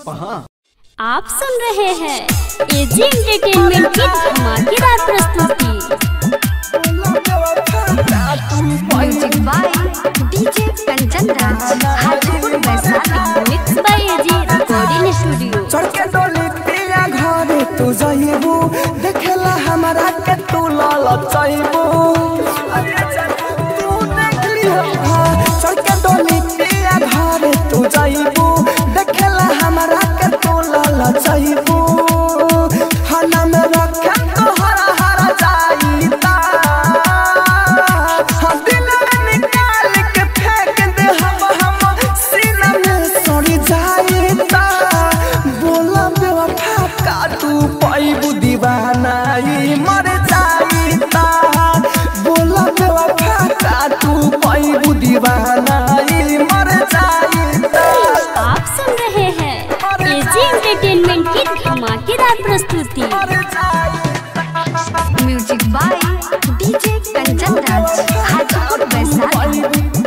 सपहा आप सुन रहे हैं एजी एंटरटेनमेंट की धमाकेदार प्रस्तुति music by DJ Kanchan Raj Hajipur Vaishali mix by AG recording studio चढ़ के डोली पिया घरे तू जइबू देखेला हमरा के तू लाल चाइबू तू देख लिहा चढ़ के डोली पिया घरे तू जइबू देखेला हमरा के तू लाल चाइबू हना में रखे तो हरा हरा जाईता हम दिल में निकाल के फेंक दे हम हम सीना में सड़ी जाईता बोला बेवफा का तू पैबू दीवाना ई मर जाईता बोला बेवफा का तू पैबू दीवाना ई मर जाईता आप सुन रहे हैं एजी एंटरटेनमेंट की धमाकेदार प्रस्तुति मर जाईता music by DJ Kanchan Raj Hajipur Vaishali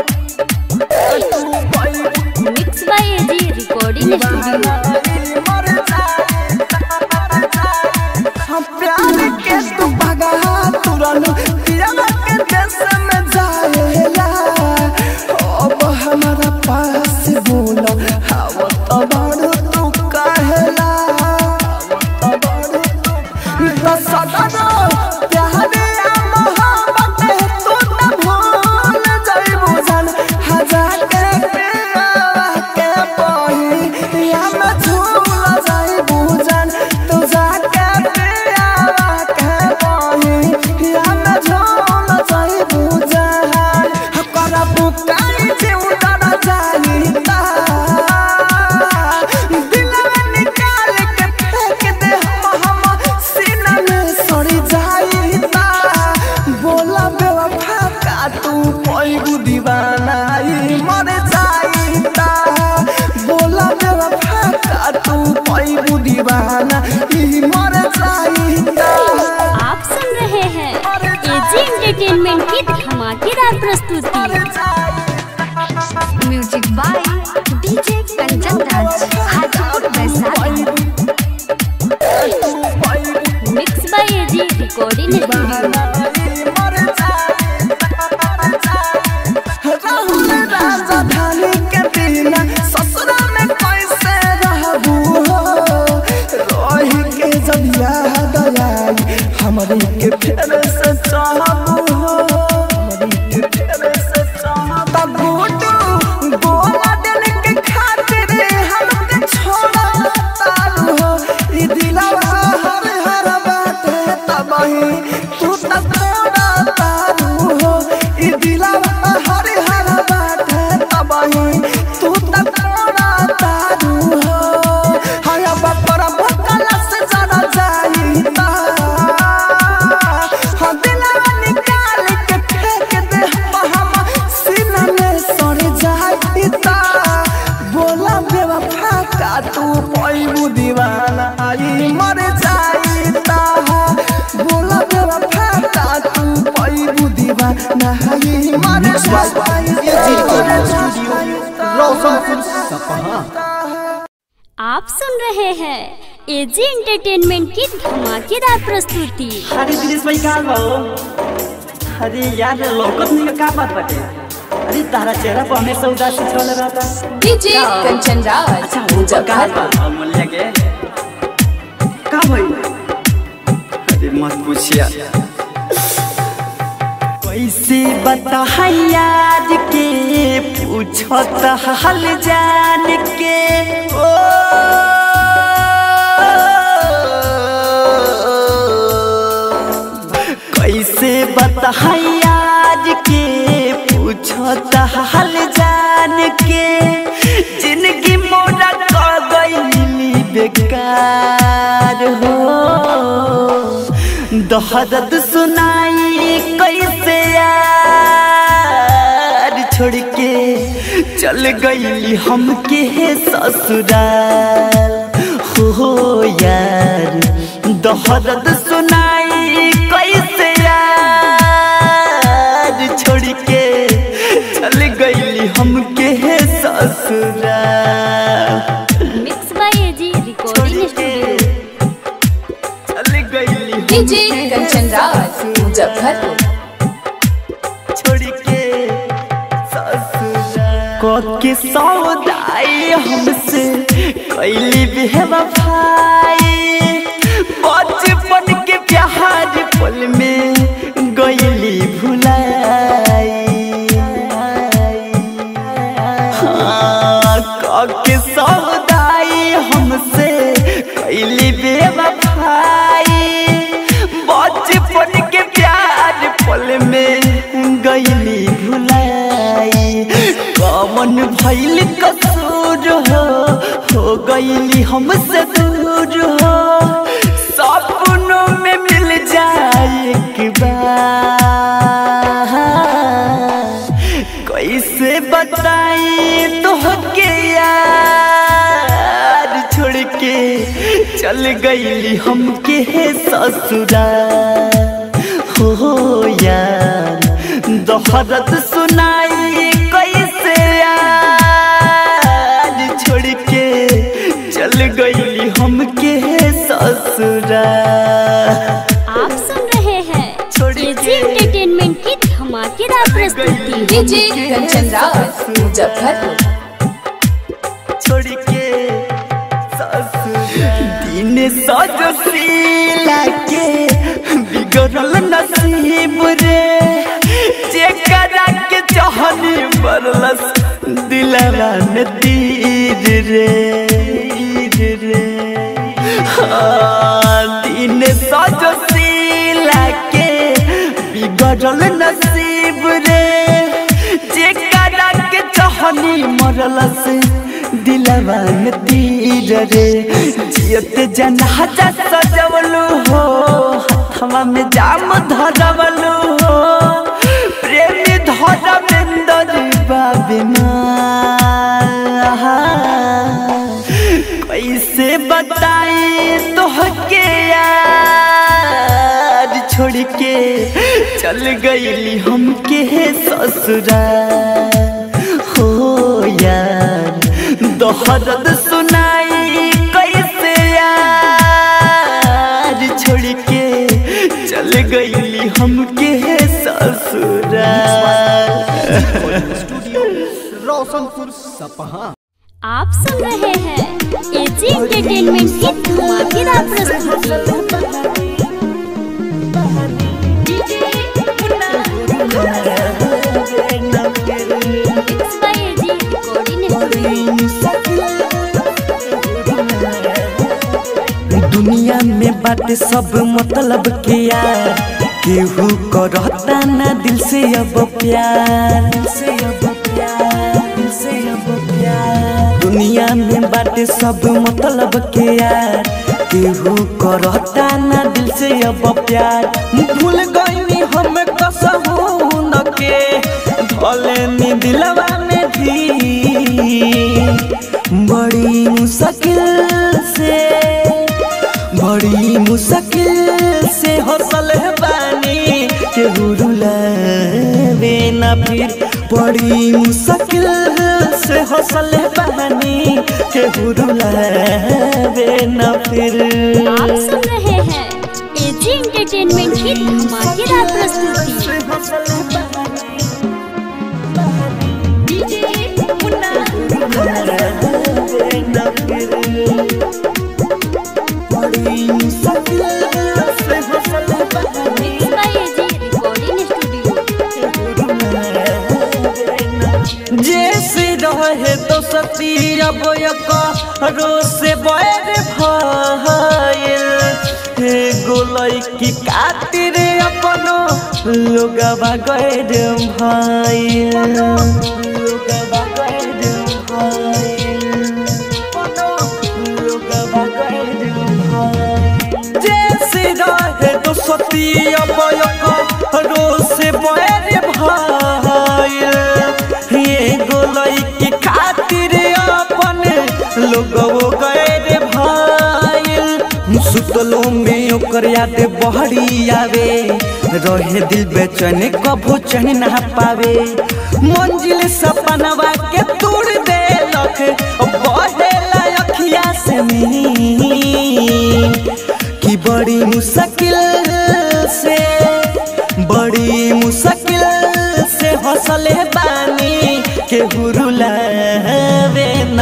mix by AG recording studio हम प्यार के तू भगा तुरन पियावा के देश में जाएला अब हमारा पास बोलो हवा तो बड़ तू कहेला हवा तो बड़ तू तो सदा प्यार या मोहब्बत तू न भूल जाइबू जान हजार के पियावा के पही या मैं झूल जाइबू जान तू जाके पियावा के पही या मैं झूल जाइबू जान हकरा बुकाई जीव डर जाईता दिल में निकाल के फेंक दे हम हम सीना में सड़ी जाईता बोला बेवफा का तू पैगु दीवाना ई मर जाईता बोला बेवफा का तू पैगु दीवाना ई मर जाईता आप सुन रहे हैं एजी एंटरटेनमेंट की धमाकेदार प्रस्तुति music by DJ Kanchan Raj Hajipur Vaishali mix by AG recording studio Rahul राजधानी के बिना ससुरा में कैसे रहबू हो रोही के जब याद आई हमरे के फेर से चाहबू हो हमरे के फेर से चाहबू तब गोटू गोला दिल के खातिर हमके छोड़ा तारू हो ई दिलवा हर हर बात है तबही तू तब छोड़ा तारू हो ई दिलवा हर हर बात है तबही तू तब छोड़ा तारू हो हाय बपर भकला से जरा जाईता हाँ दिलवा निकाल के फेंक दे हम हम सीना में सड़ जाईता बोला बेवफा का तू पैबू दीवाना आई मर जाईता बोला बेवफा का तू पैबू दीवाना आई मर रोशनपुर सपहा आप सुन रहे हैं एजी एंटरटेनमेंट की धमाकेदार प्रस्तुति अरे दिनेश भाई कहाँ बा हो? अरे यार लौकत नहीं का बात बाटे अरे तारा चेहरा पर हमेशा उदासी छल रहता डीजे कंचन राज अच्छा हो जा कहाँ बा अमूल्य के का भाई अरे मत पूछिया कैसे बता यार के पूछत हाल जान के ओ कैसे बता यार के पूछत हाल जान के जिंदगी मोरा कर गई बेकार हो दहदत सुनाई कैसे यार छोड़ के चल गई हमके ससुराल हो यार दहदत सुनाई कैसे यार छोड़ के चल गई हमके ससुराल mix by AG recording studio चल गईली डीजे कंचन राज मुजफ्फरपुर छोड़ के ससुराल के सौदाई हमसे कैली बेवफाई बचपन के प्यार पल में गईली भुलाई हाँ, के सौदाई हमसे कैली बेवफाई बचपन के प्यार पल में गईली भुलाई कमन भैल कसूर हो हो गईली हमसे दूर हो सपनों में मिल जाए एक बार कैसे बताई तोहके यार छोड़ के चल गईली हमके ससुरा हो यार दोहरत सुनाई कैसे यार छोड़ के चल गईली हमके ससुरा आप सुन रहे हैं एजी एंटरटेनमेंट की धमाकेदार प्रस्तुति डीजे कंचन राज मुजफ्फरपुर छोड़ के दिन सजशीला के बिगड़ल नसीब रे जेकरा के चाहनी बरलस दिलवा में तीर रे तीर रे हाँ, दिन सजशीला के बिगड़ल नसीब रे जेकरा के चाहनी मरलस दिलवा में तीर रे जियत जनाजा सजवलू हो हथवा में जाम धरवलू हो प्रेमी धरमेंदर बाबिना कैसे बताई तोहके यार छोड़ के चल गईली हमके ससुरा हो यार दोहरद सुनाई कैसे यार छोड़ के चल गईली हमके ससुरा स्टूडियो रोशनपुर सपहा आप सुन रहे हैं एजी एंटरटेनमेंट की धमाकेदार प्रस्तुति Mixed by AG Recording Studio. दुनिया में बाटे सब मतलब के यार केहू करता ना दिल से अब प्यार दिल से अब प्यार दिल से अब प्यार दुनिया में बाटे सब मतलब के यार केहू करता ना दिल से अब प्यार भूल गईनी हम कसहू न के भले दिलवा में भी बड़ी मुश्किल से बड़ी मुश्किल से हौसल बानी के रुलावे ना फिर बड़ी मुश्किल से हौसल बानी के रुलावे ना फिर आप सुन रहे हैं एजी एंटरटेनमेंट की धमाकेदार प्रस्तुति बड़ी मुश्किल से हौसल बानी Mixed by AG Recording Studio. जैसे रहे तो सती अब रो से बैर भाईल हे गोलई की खातिर अपनो लोगवा गैर भाईल लोगवा गैर भाईल अपनो लोगवा गैर भाईल जैसे रहे तो सती अब रो से बैर भाईल ये गोलई की खातिर अपन लोगो गए रे भाई सुतलो में ओकर याद बहरी आवे रहे दिल बेचैन कभो चैन ना पावे मंजिल सपनवा के तोड़ दे लख बढ़े अखिया से मी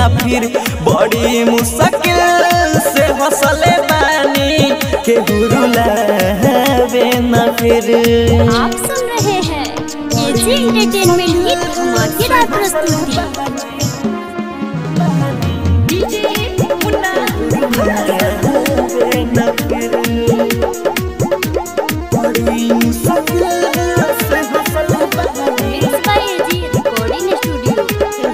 ना फिर बड़ी मुश्किल से हौसले बानी के हुरुलावे ना फिर आप सुन रहे हैं एजी एंटरटेनमेंट की धमाकेदार प्रस्तुति Mixed by AG Recording Studio.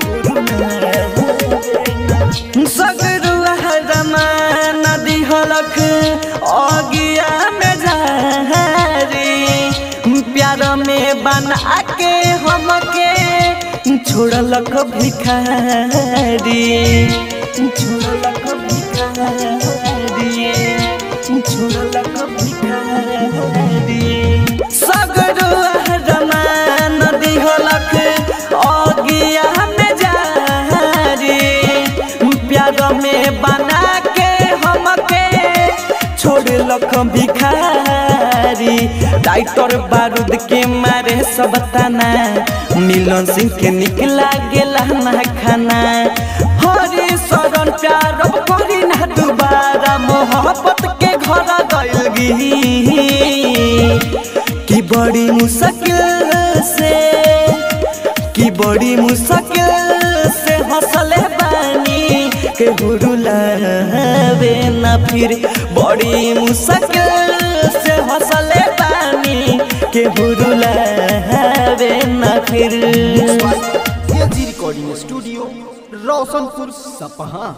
सगरुआ रमान नदी हलक अगिया में जारी प्यार में बना के हमके छोड़लक भिखारी छोड़लक भिखारी छोड़लक भिखारी सगरुआ रमान नदी हलक अगिया में जारी प्यार में बना के हमके छोड़ लख भिखारी डाइटर बारूद के मारे सब तना मिलन सिंह के निकला गेला ना खाना हरे शरण प्यार अब करी ना दोबारा मोहब्बत के घर गइल गी कि बड़ी मुश्किल से कि बड़ी मुश्किल से हौसले बानी के हुरुलावे ना फिर बड़ी मुश्किल से हौसले बानी के हुरुलावे ना फिर एजी रिकॉर्डिंग स्टूडियो रोशनपुर सपहा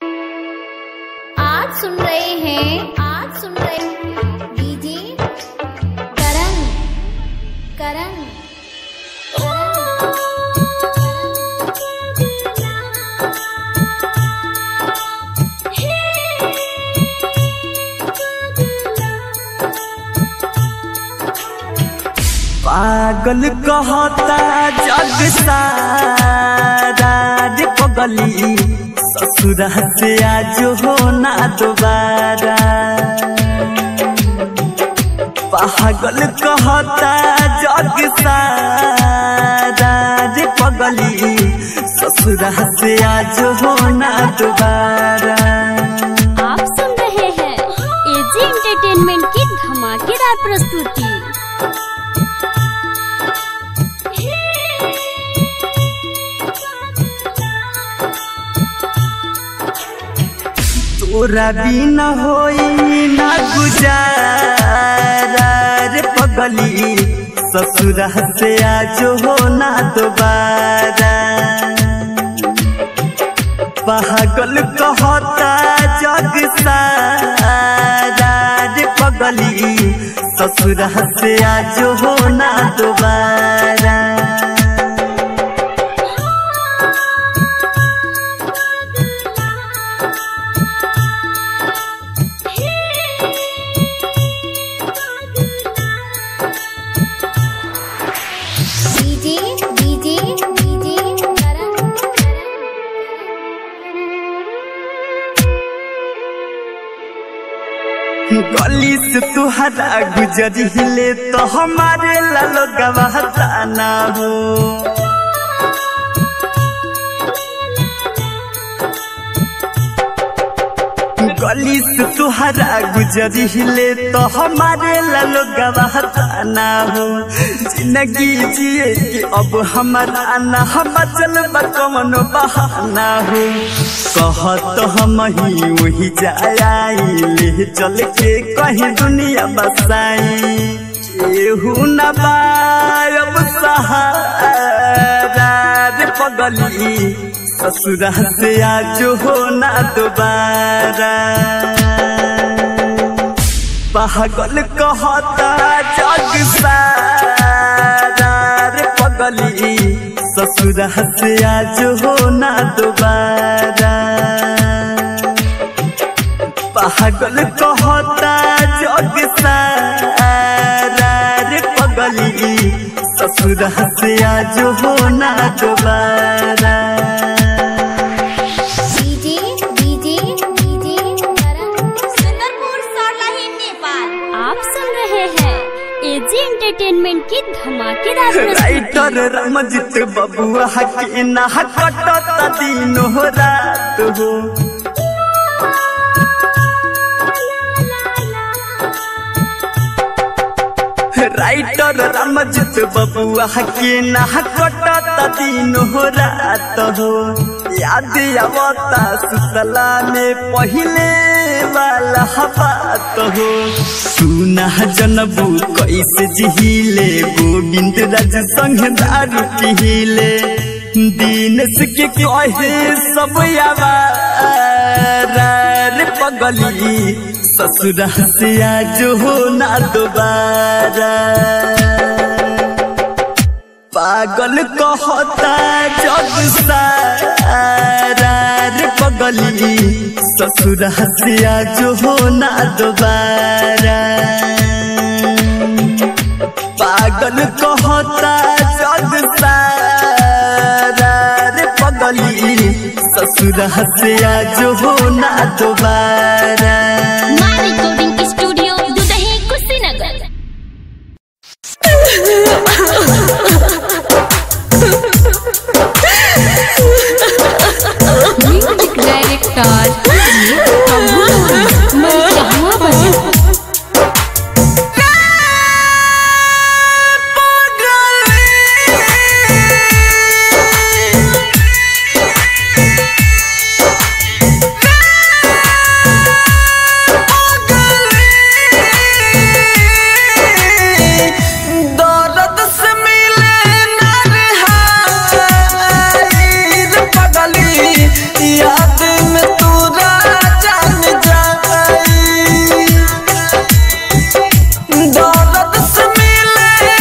आज सुन रहे हैं आज सुन रहे हैं डीजे करण करण पागल कहता जग सारा रे पगली ससुरा से आज हो ना दोबारा पागल कहता जग सारा रे पगली ससुरा से आज हो ना दोबारा आप सुन रहे हैं एजी एंटरटेनमेंट की धमाकेदार प्रस्तुति तोरा बिना होई ना गुजारा रे पगली ससुरा से आज हो ना दोबारा पागल कहता जग सारा रे पगली ससुरा से आज हो ना दोबारा डीजे डीजे डीजे करण गली से तुहरा गुजर हिले तो हमारे लालो गवाहता ना हो गली से तुहरा गुजर हिले तो हमारे लालो गवाहता ना हो जिंदगी जिए कि अब हमारा ना हम चल कमन बहाना हो कहत हम ही वही जाई ले चल के कहीं दुनिया बसाई केहू न बायब सहारा रे पगली ससुरा से आज हो ना दोबारा पागल कहता जग सारा रे पगली ससुरा से आज हो ना दोबारा पागल कहता जग सारा रे पगली ससुरा से आज हो ना दोबारा DJ DJ DJ Karan Sundarpur Sarlahi Nepal आप सुन रहे हैं एजी एंटरटेनमेंट की धमाकेदार प्रस्तुति राइटर रमजित बबुआ के ना कटत दिन हो रात हो राइटर रमजित बबुआ के ना कटत दिन हो रात हो याद आवता सुतला में पहिले वाला बात हो सुना जनबू कैसे जिहिले गोविंद राज संग दारू पिहिले दीनस के कहे सब यावार पगली ससुरा से आज हो ना दोबारा पागल कहता जग सारा रे पगली ससुर हसिया जो हो ना दोबारा पागल कहता जग सारा रे पगली ससुर हसिया जो हो ना दोबारा माँ recording studio Dudhahi Kushinagar music director जहाँ बजा दर्द से मिले नरहाइर पगली याद में तोरा जान जाई दर्द से मिले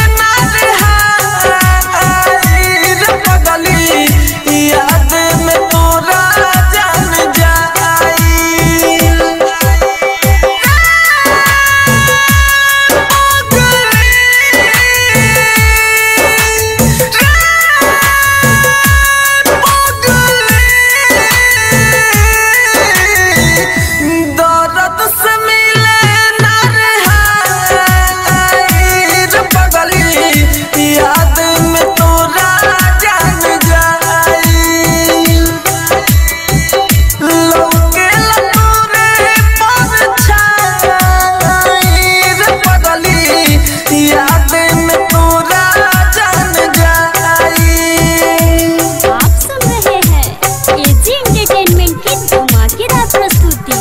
नरहाइर पगली याद में तोरा जान जाई दर्द से मिले नरहाइर पगली याद में तोरा जान जाई लौके लतूरे परछाईर पगली याद में तोरा जान जाई आप सुन रहे हैं एजी एंटरटेनमेंट की धमाकेदार प्रस्तुति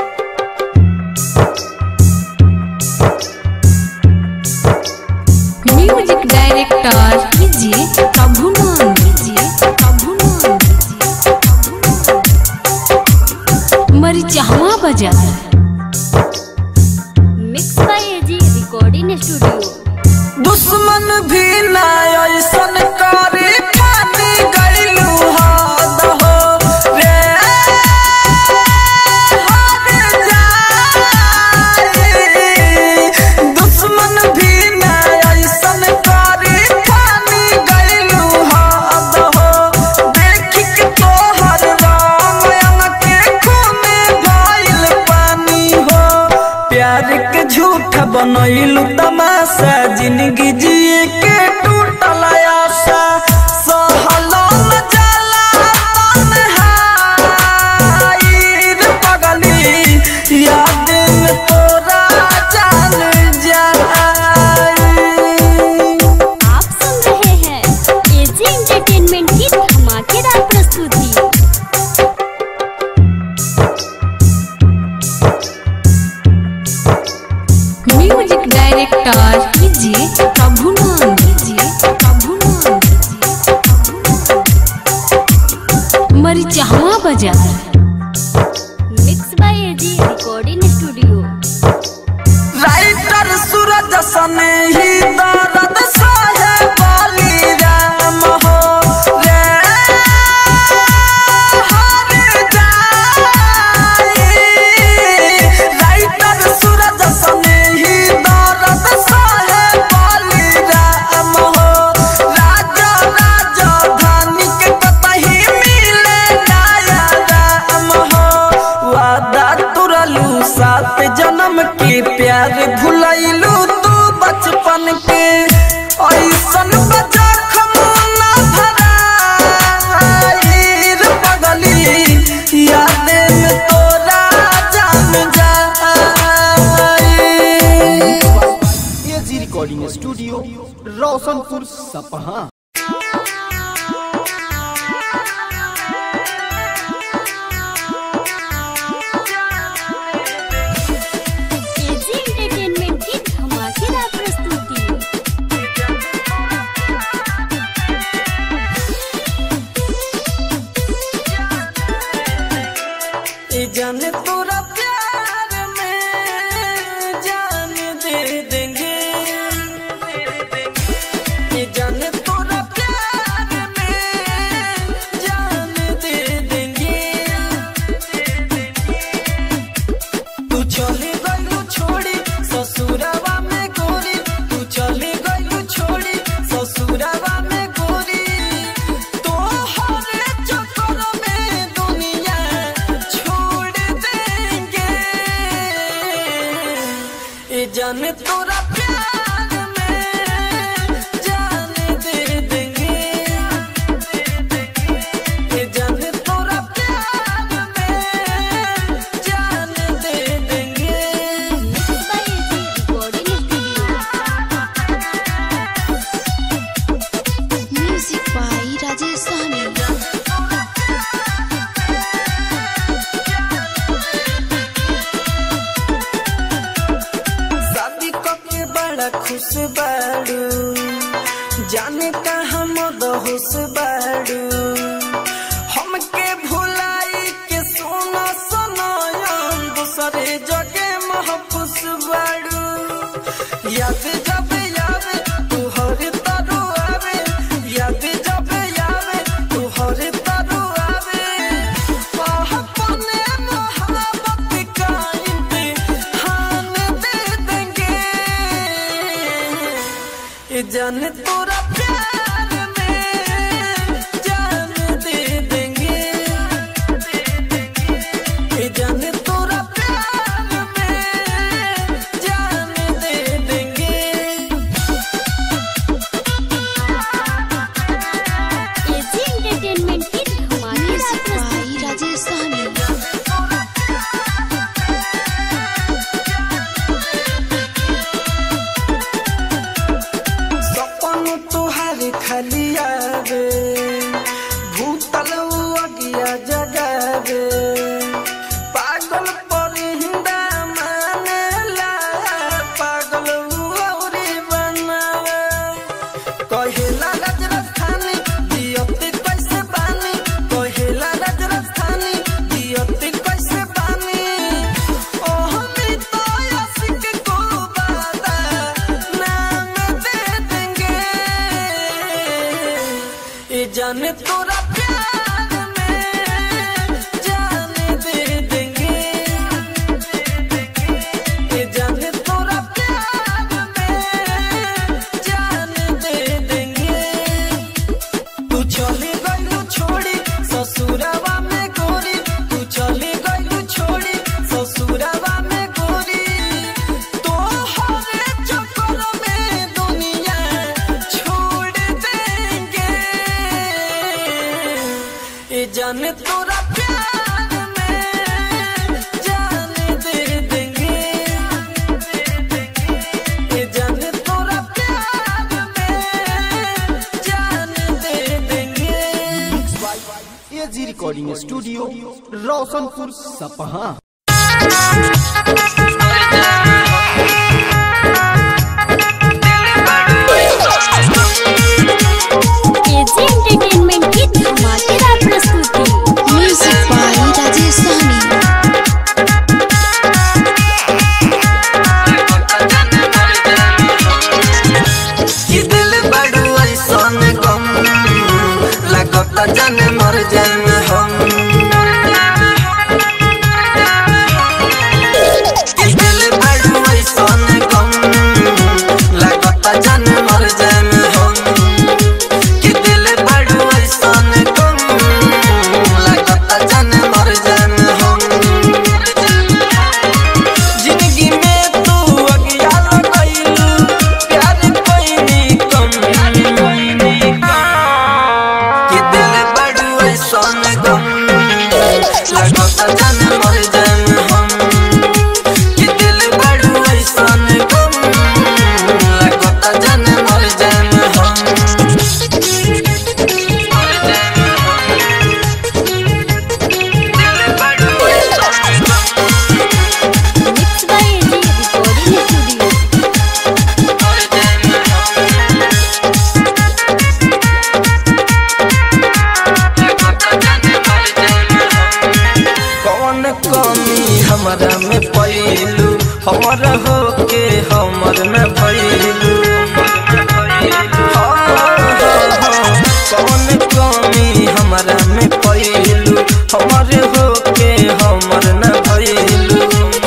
म्यूजिक डायरेक्टर कीजिए प्रभु नाम कीजिए प्रभु नाम कीजिए मरिचहवा बाजार mix by AG recording studio दुश्मन भी ना ऐसन करे पानी गईलू हद हो रे हद जाई दुश्मन भी ना ऐसन करे पानी गईलू हद हो देख के तोहर राम के खून भइल पानी हो प्यार के झूठ बनैलू तमाशा जिंदगी जिए के टूटल आशा सहलो न जाला तन्हाईर पगली याद में तोरा जान जाई आप सुन रहे हैं एजी एंटरटेनमेंट की धमाकेदार प्रस्तुति म्यूजिक डायरेक्टर कीजिए प्रभु नाम कीजिए प्रभु नाम कीजिए मरिचहवा बाजार mix by AG recording studio writer Suraj सने ही दर्द सहे बाली राम हो रे हर जाई राइटर सूरज सने ही दर्द सहे बाली राम हो राजा राजा धानी के कतही मिले नया राम हो वादा तुरलू सात जन्म के प्यार भुलैलू तू बचपन के स्टूडियो रोशनपुर सपहा एजी एंटरटेनमेंट की धमाकेदार प्रस्तुति ये जाने तोरा प्यार में जान दे देंगे ये जाने तोरा प्यार में जान दे देंगे तू चली गई छोड़ी ससुरावा में गोरी तू चली गई छोड़ी ससुरावा में गोरी तो हर चक्कर में दुनिया छोड़ देंगे ये जाने तोरा प्यार में जान दे देंगे ये जाने तोरा प्यार में जान दे देंगे recording studio music by Rajesh Sahani शादी के बड़ा खुश बाड़ू जाने कहाँ मद होश बाड़ू हमके भुलाई के सोना सनायन दूसरे जगे महफूस बाड़ू याद जब याद तू हर तरु आवे याद जब याद तू हर तरु आवे अपने मोहब्बत का इम्तिहान दे देंगे ये जाने तोरा प्यार में जान दे देंगे ये जाने तोरा प्यार में जान दे देंगे एजी एंटरटेनमेंट की धमाकेदार म्यूजिक प्रस्तुति बाई राजेश सहनी सपन तुहार खाली आवे भूतल अगिया जगावे पागल पर हिंदा मानेला पागल औरी बनावे कहेला राज राजधानी दियते कैसे बानी कहेला राज राजधानी दियते कैसे बानी ओह तो आशिक को बादा नाम दे देंगे ये जाने तोरा प्यार में जान दे देंगे ये जाने तोरा प्यार में जान दे देंगे तू चली गई छोड़ी ससुरावा में गोरी तू चली गई छोड़ी ससुरावा में गोरी तो हर चक्कर में दुनिया छोड़ देंगे ये जाने तोरा प्यार में जान दे देंगे ये जाने तोरा प्यार में जान दे देंगे एजी रिकॉर्डिंग स्टूडियो रोशनपुर सपहा एजी एंटरटेनमेंट की धमाकेदार प्रस्तुति म्यूजिक बाई राजेश सहनी कि दिल बड़ू ऐसन गम लगता जाने मर जाए हम हमर होके हमर न भइलू कौन कमी हमरा में भइलू हमर होके हमर न भइलू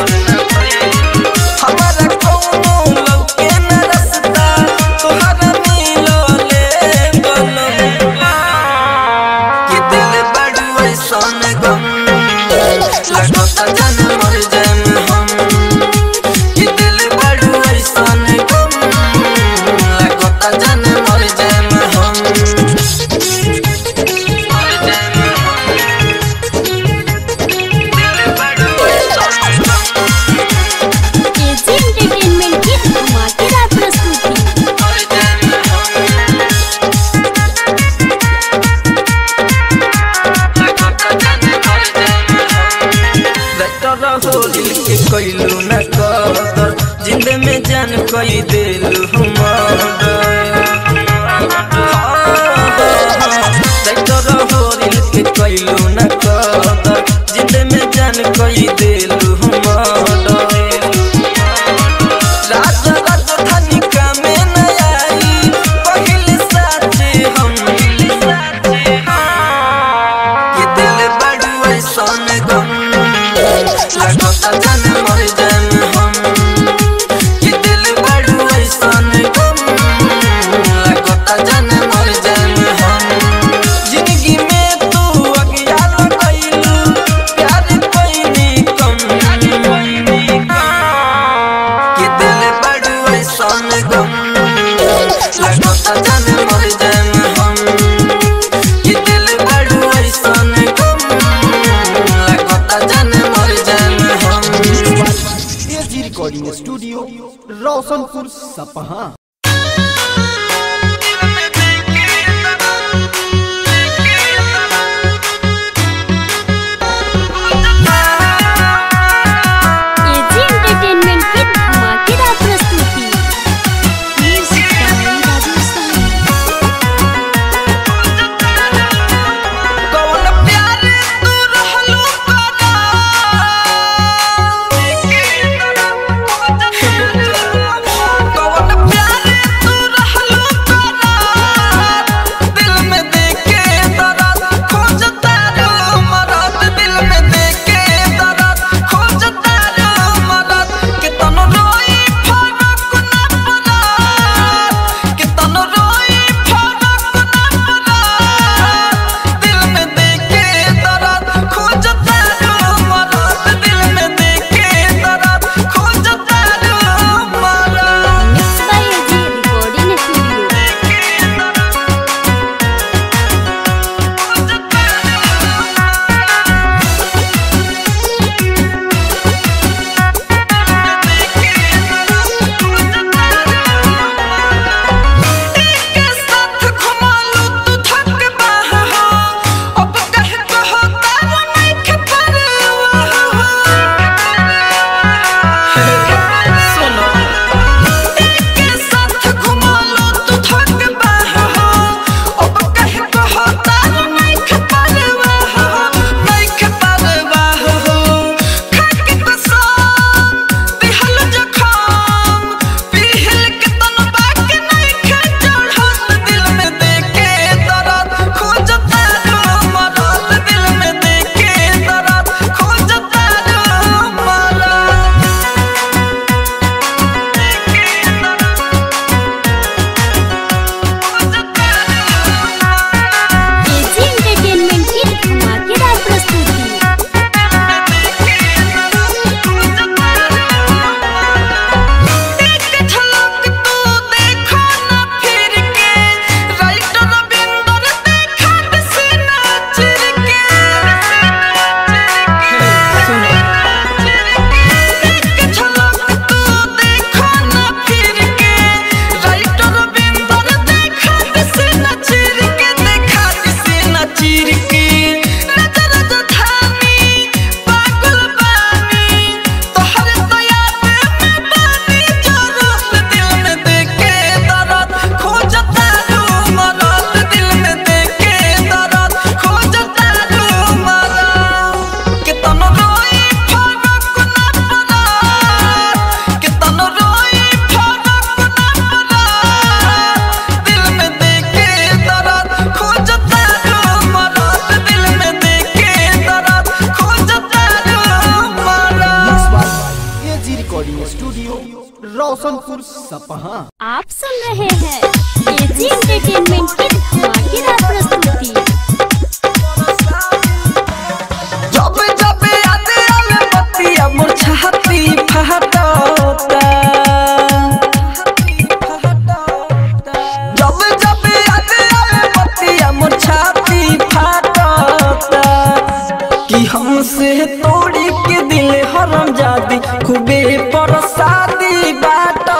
हमारा कौनो लौके न रसता तोहरा मिलले बनम कि दिल बड़ू ऐसन गम लगता जन मर जाएम हम कि दिल बड़ू ऐसन गम लगता जन मर जाएम हम मर जाएम हम दिल बड़ू ऐसन गम एजी एंटरटेनमेंट की धमाकेदार प्रस्तुति मर जाएम हम होली के कैलू न कदर जिंद में जान कई देलू होली के कैलू न कदर जिंद में जान कई देलू राजा राजधानी का में न आई पहले साथे हम ये दिल बड़ू ऐसन गम लगता जन मर जाएम हम ये दिल बड़ू ऐसन गम लगता जन मर जाएम हम जिंदगी में तू अज्ञान कैलू प्यार पैनी कम ये दिल बड़ू ऐसन गम लगता जन मर जाएम हम ये दिल बड़ू ऐसन गम लगता जन मर जाएम हम एजी रिकॉर्डिंग स्टूडियो रोशनपुर सपहा एजी एंटरटेनमेंट की धमाकेदार प्रस्तुति म्यूजिक बाय राजस्थान कौन प्यार तू रहलू कौन प्यार रिकॉर्डिंग स्टूडियो रोशनपुर सपहा आप सुन रहे हैं एजी एंटरटेनमेंट की धमाकेदार प्रस्तुति जब जब याद आवे बतिया मोर छाती फहटता जब जब याद आवे बतिया मोर छाती फहटता कि हमसे तोड़ी के दिल हरम जादी खूबे परसादी बाटता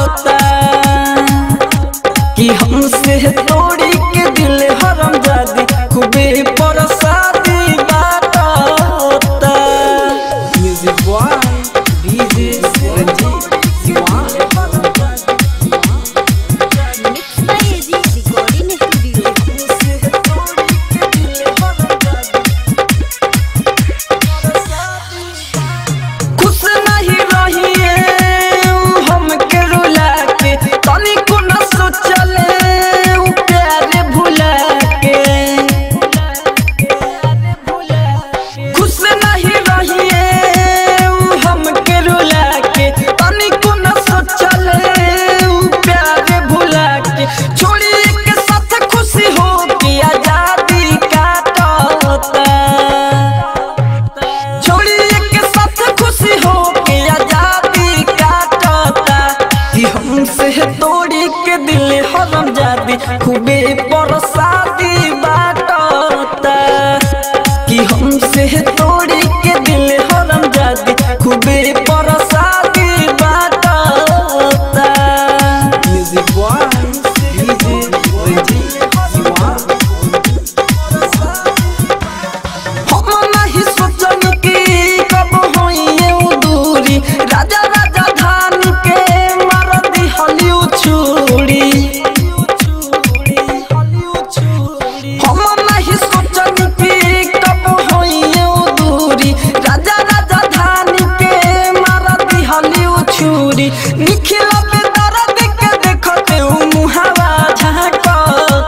कि हमसे तोड़ी के दिल हरम जादी खूबे परसादी बाटता music by DJ Ranjeet mix by AG recording studio खुश नहीं रहिए उ हमके रुला के तनिको न सोचले उ प्यार भुला के खुश नहीं रहिए उ हमके रुला के तनिको न सोचले उ प्यार भुला के छोड़ी के साथ खुशी हो के आजादी काटता छोड़िए के साथ खुशी हो के आजादी काटता कि हमसे तोड़ी के दिल हरम जादी खूबे परसादी बाटता कि हमसे तोड़ी के दिल हरम जादी खूबे परसादी बाटता म्यूजिक बॉय डीजे रंजीत हम नहीं सोचनी कि कब होइए उ दूरी राजा राजा धान के मार दी हलिउ छुरी हम नहीं सोचनी कि कब होइए उ दूरी राजा राजा धान के मार दी हलिउ छुरी निखिला पे दर्द के देखते उ मुहावा झांकता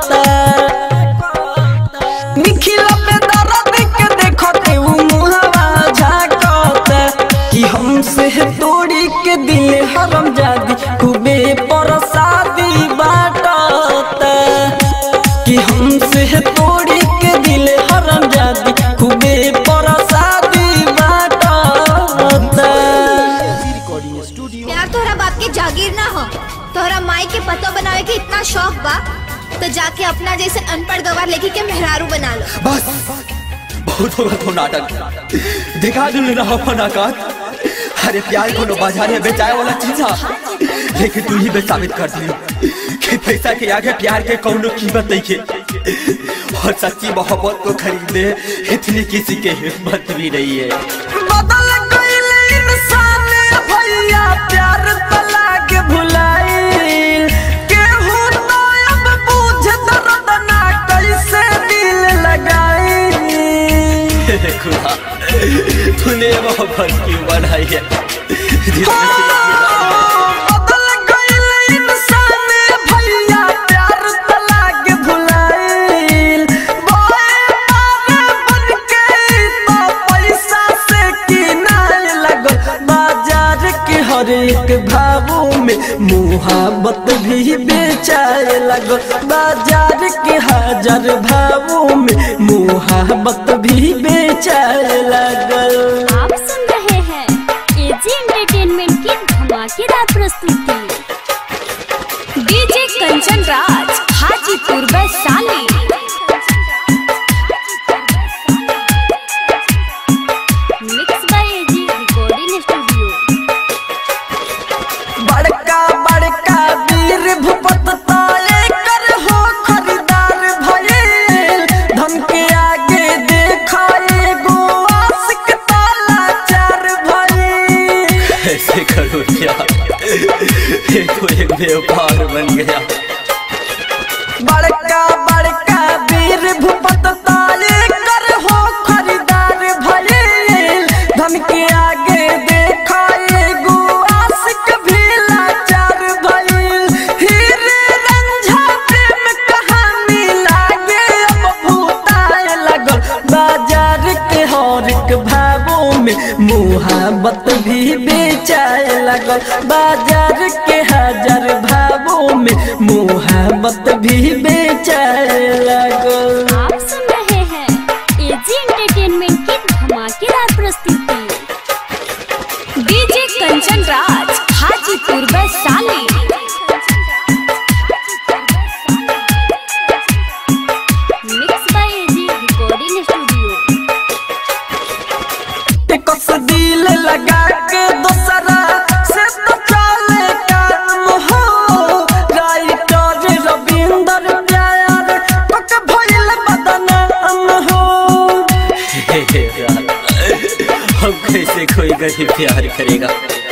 निखिला पे दर्द के देखते उ मुहावा झांकता कि हमसे तोड़ी के दिल हरम जादी खूबे परसादी बाटता कि हमसे तोड़ी के दिल हरम जादी खूबे परसादी बाटता रिकॉर्डिंग स्टूडियो प्यार तोहरा बाप के जागीर ना हो तोहरा माई के पतो बनावे के इतना शौक बा तो जाके अपना जैसे अनपढ़ गवार लेके के मेहरारू बना लो बस बहुत होगा तो नाटक दिखा दिल रहा अपन औकात अरे प्यार को बाजार में बेचाए वाला चीज है लेकिन तू ही बे साबित कर दी कि पैसा के आगे प्यार के कौनो कीमत नहीं है और सच्ची मोहब्बत को खरीदने इतनी किसी के हिम्मत भी नहीं है बदल गइल इंसान भैया प्यार तला के भुलाइल केहू तो अब बुझ दर्द ना कैसे दिल लगाई हे खुदा तूने मोहब्बत क्यों बनाई है बदल गइल इंसान भैया प्यार तला के भुलाइल बोए मारे बन के तो पैसा से किनारे लगल बाजार के हर एक भावों में मुहाबत भी बेचाए लगल बाजार के हजार भावों में मुहाबत भी बेचाए लगल आप सुन रहे हैं एजी एंटरटेनमेंट की धमाकेदार प्रस्तुति DJ Kanchan Raj Hajipur Vaishali mix by AG recording studio बड़का बड़का वीर भूपत ताले कर हो खरीदार भइल धन के आगे देखाए गो आशिक ताला चार भइल ऐसे करो क्या ये तो एक व्यापार बन गया बड़का बड़का वीर भूपत ताले कर हो खरीदार भइल धन के आगे देखाए गो आशिक भी लाचार भइल हीरे रंझा प्रेम कहानी लागे अब भूताए लगल बाजार के हर एक भावों में मुहाबत भी बेच बेचाए लगल बाजार के हजार भावों में मोहब्बत भी बेचाए लगल आप सुन रहे हैं एजी एंटरटेनमेंट की धमाकेदार प्रस्तुति DJ Kanchan Raj Hajipur Vaishali mix by AG recording studio कस दिल लगा के दूसरा से तो चले काम हो राइटर रविंदर प्यार पक भइल बदनाम हो हम कैसे कोई गरीब प्यार करेगा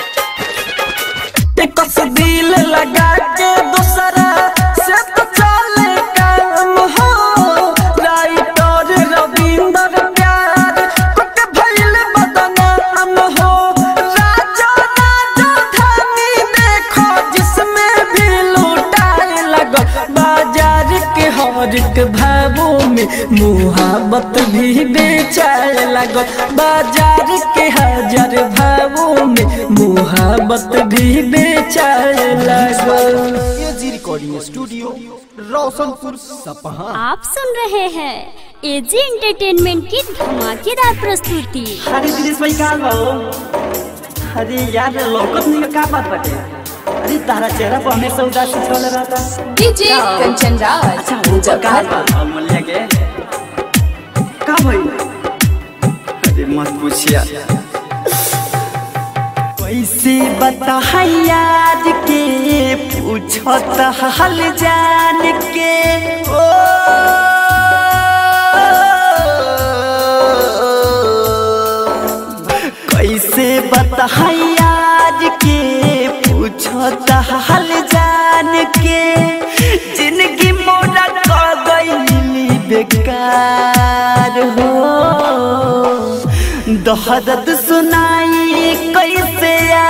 कस दिल लगा के दूसरा से तो चले काम हो राइटर रविंदर प्यार पक भइल बदनाम हो राजा राजा धानी देखो जिसमें भी लूटाए लगो बाजार के हर एक भावों में मुहाबत भी बेचाए लगो बाजार के हजार भावों में मुहाबत भी बेचाए लगो एजी रिकॉर्डिंग स्टूडियो रोशनपुर सपहा आप सुन रहे हैं एजी एंटरटेनमेंट की धमाकेदार प्रस्तुति अरे दिनेश भाई कहाँ बा हो? अरे यार लौकत नहीं का बात बाटे अरे तारा चेहरा पर हमेशा उदास छल रहता डीजे कंचन राज अच्छा वो कहाँ बा अमूल्य के का भाई अरे मत पूछिया कैसे बता यार के पूछत हाल जान के ओ कैसे बता यार के पूछत हाल जान के जिंदगी मोरा कर गई बेकार हो दहदत सुनाई कैसे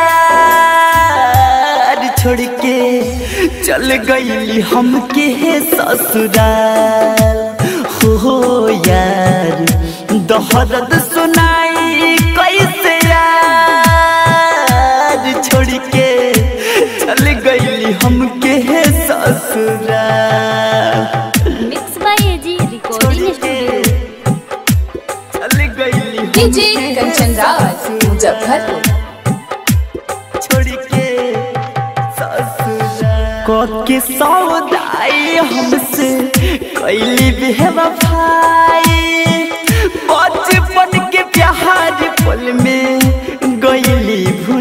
यार छोड़ के चल गई हमके ससुराल हो यार दहदत सुनाई कैसे यार छोड़ के चल गई हमके ससुराल mix by AG recording studio चल गई डीजे कंचन राज मुजफ्फरपुर छोड़ के ससुराल के सौदाई हमसे कैली बेवफाई बचपन के प्यार पल में गईली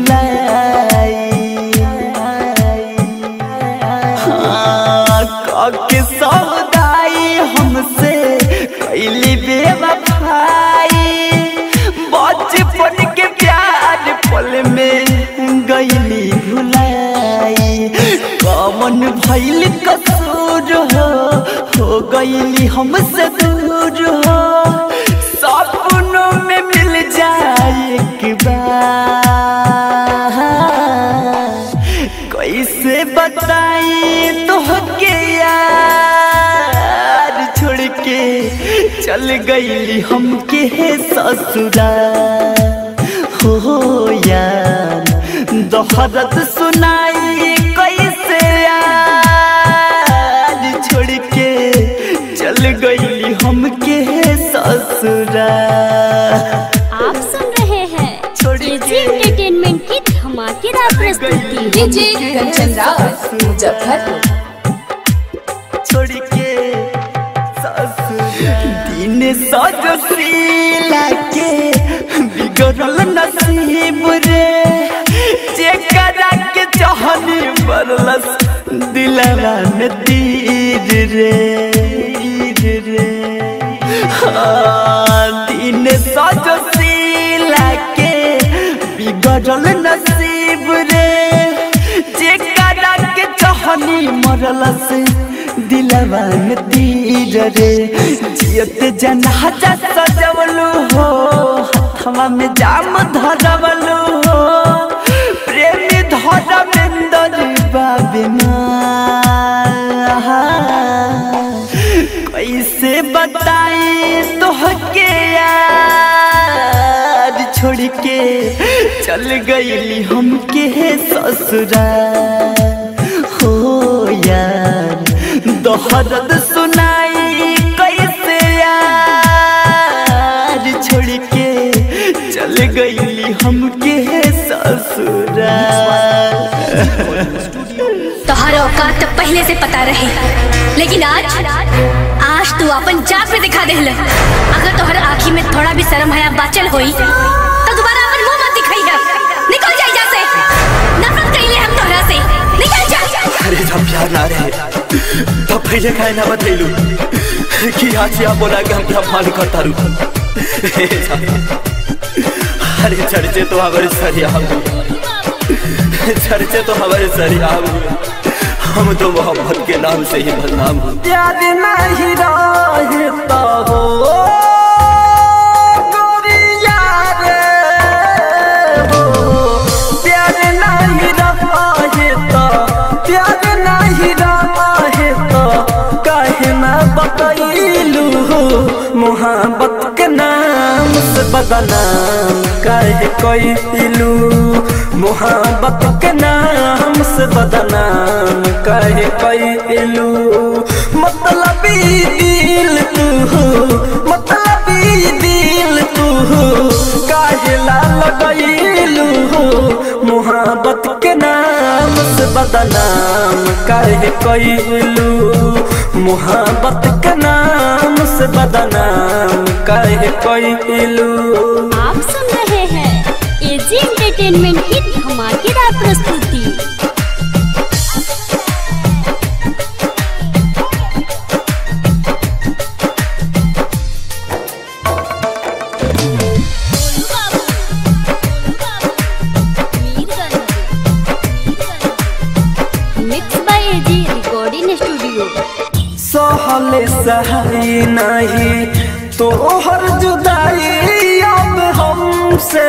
भुलाई हाँ, के सौदाई हमसे कैली बेवफाई बचपन के प्यार पल में गईली भुलाई कमन भैल कसूर हो हो गईली हमसे दूर हो सपनों में मिल जाए एक बार कैसे बताई तो के यार छोड़ के चल गईली हमके ससुराल हो यार दोहरत सुनाई कैसे यार छोड़ के चल गईली हमके ससुराल आप सुन रहे हैं एजी एंटरटेनमेंट की धमाकेदार प्रस्तुति डीजे कंचन राज मुजफ्फरपुर छोड़ के ससुराल दिन सजशीला के बिगड़ल नसीब रे जेकरा के चाहनी बरलस दिलवा में तीर रे तीर रे हाँ, दिन सजशीला के बिगड़ल नसीब रे जेकरा के चाहनी मरलस दिलवा में तीर रे जियत जनाजा सजवलू हो हथवा में जाम धरवलू हो प्रेमी धरमेंदर बाबिना कैसे बताई तोहके यार छोड़ के चल गईली हमके ससुरा हो यार दोहरद सुनाई कैसे यार छोड़ के चल गईली हमके ससुरा तोहरा औकात तो पहले से पता रहे लेकिन आज आज तू अपन जात पे दिखा दे अगर तोहर आँखी में थोड़ा भी शर्म हया बाचल होई तो दोबारा अपन मुंह मत दिखाई है निकल जा यहाँ से नफरत कइले हम तोहरा से निकल जा अरे जब प्यार ना रहे तब पहले काहे ना बतैलू कि आज आप बोला कि हम क्या मान करता रू अरे चर्चे तो हमारे सरिया हुए चर्चे तो हमारे सरिया हुए हम तो मोहब्बत के नाम से ही बदनाम हुए प्यार नहीं रहता हो गोरिया रे हो प्यार नहीं रहता प्यार नहीं रहता काहे ना बतैलू मोहब्बत के नाम से बदनाम काहे कैलू मोहब्बत के नाम से बदनाम काहे कैलू मतलबी दिल तू मतलबी दिल तू काहे ला लगैलू मोहब्बत के नाम से बदनाम काहे कैलू मोहब्बत के नाम से बदनाम काहे कैलू आप सुन रहे हैं एजी एंटरटेनमेंट की धमाकेदार प्रस्तुति mix by AG recording studio सहले सहाई नहीं तो हर जुदाई अब हमसे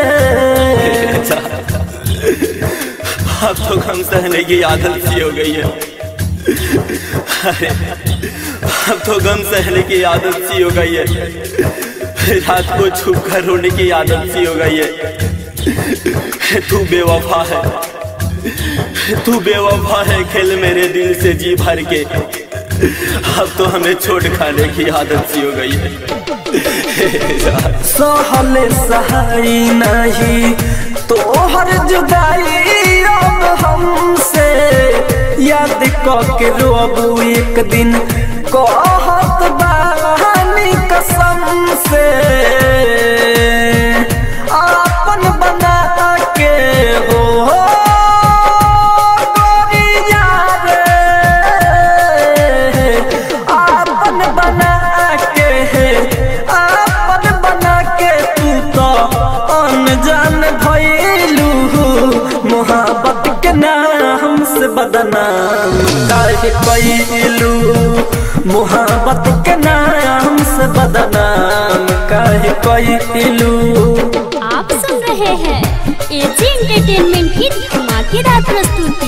अब तो गम सहने की आदत सी हो गई है अरे अब तो गम सहने की आदत सी हो गई है रात को छुप कर रोने की आदत सी हो गई है तू बेवफा है तू बेवफा है खेल मेरे दिल से जी भर के अब तो हमें छोड़ खाने की आदत सी हो गई है सहले सहाई नहीं तो हर जुदाई अब हमसे याद के रोबू एक दिन कहत बानी कसम से आपन बना के हो गोरिया रे आपन बना के आपन बना के तू तो अनजान भइलू मोहब्बत के नाम से बदनाम काहे कैलू मोहब्बत के नाम से बदनाम काहे कैलू आप सुन रहे हैं एजी एंटरटेनमेंट की धमाकेदार प्रस्तुति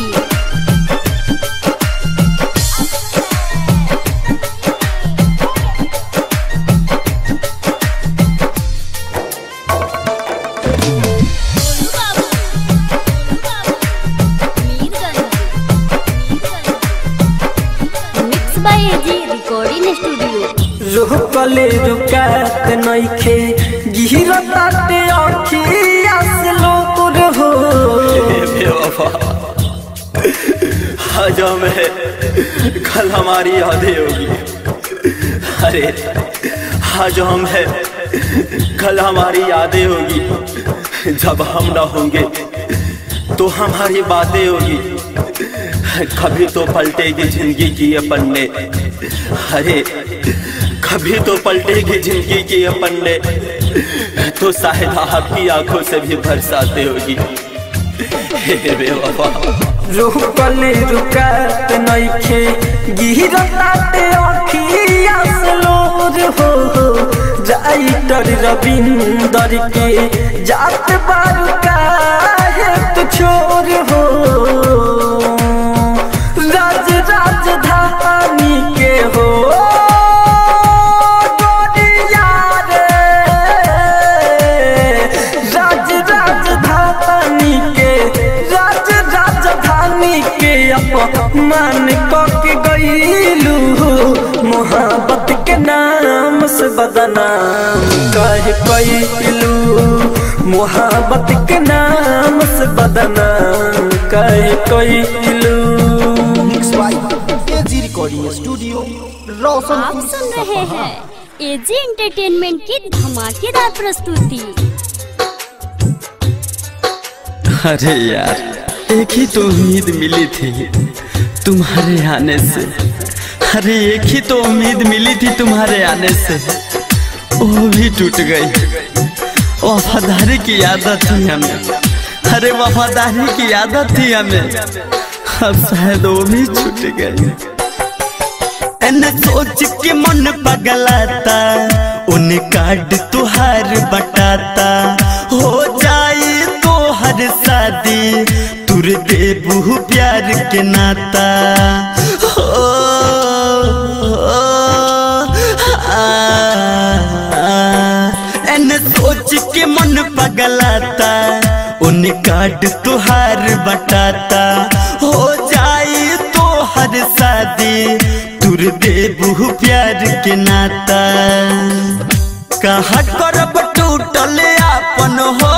mix by AG recording studio रुकले रुकात नइखे गिरताते अखिया से लोर हो बेवफा आज हमें कल हमारी यादें होगी अरे आज हम है कल हमारी यादें होगी जब हम ना होंगे तो हमारी बातें होगी कभी तो पलटेगी जिंदगी की ये पन्ने अरे कभी तो पलटेगी जिंदगी की ये पन्ने तो शायद आपकी आंखों से भी बरसाते होगी हे बेवफा रुकले रुकात नइखे गिरताते अखिया से लोर हो राइटर रविंदर के जात बारू काहे तू छोर हो राज राजधानी के हो गोरिया रे राज राजधानी अपमान के गईलू मोहब्बत के नाम से बदनाम कह कैलू मोहब्बत के नाम से बदनाम कह कैलू mix by AG recording studio आप रोशनपुर सुन रहे सपहा हैं एजी एंटरटेनमेंट की धमाकेदार प्रस्तुति अरे यार एक ही तो उम्मीद मिली थी तुम्हारे आने से अरे एक ही तो उम्मीद मिली थी तुम्हारे आने से वो भी टूट गई वफादारी की आदत थी हमें अरे वफादारी की आदत थी हमें अब शायद वो भी छूट गई एने सोच के मन पगलाता उन्हें कार्ड तुहार बटाता हो जाए तो हर शादी तुर देबू प्यार के नाता हो, आ, आ, एने सोच के मन पगलाता उन्हें कार्ड तुहार बटाता हो जाए तो हर शादी तुर देबू प्यार के नाता कहा करब टूटल आपन हो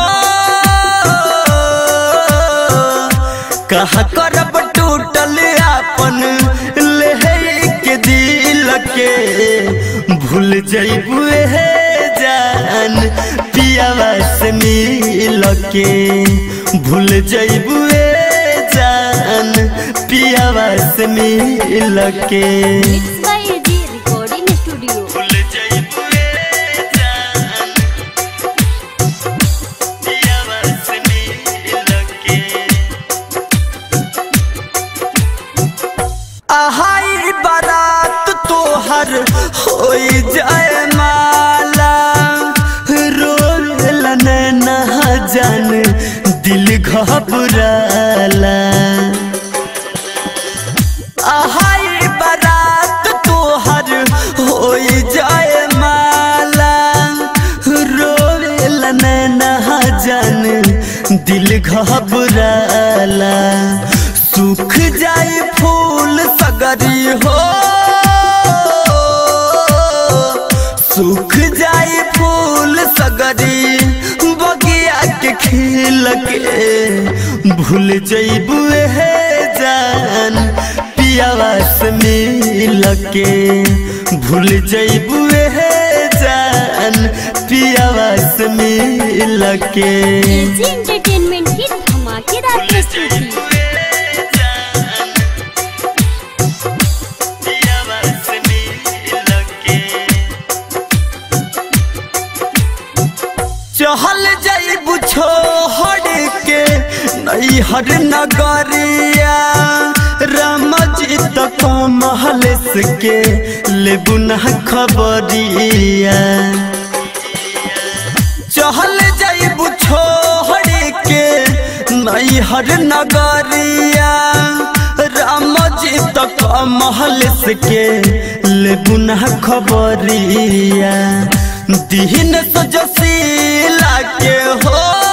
कहा करब टूटल आपन ले के दिल के भूल जैबू हे जान पियावा से मिल के भूल जैबू जान पियावा से मिल के mix by AG recording studio भूल जैबू जान पियावा से मिल के आहाई बारात तोहर होई जाए माला रोल न जान दिल घबराला आहाई बारात तोहर होई जाए माला रोल न जान दिल घबराला सूख जाए फूल सगरी हो सूख जाए फूल सगरी बगिया के खिल के भूल जैबू हे जान पियावा से मिल के भूल जैबू हे जान पियावा से मिल के एजी एंटरटेनमेंट की धमाकेदार प्रस्तुति चहल जाइबू छोड़ के नैहर नगरिया राम जी तक महल के लेबू न खबरिया चहल जाइबू छोड़ के नैहर नगरिया राम जी तक महल के लेबू न खबरिया दीन सजसीला के हो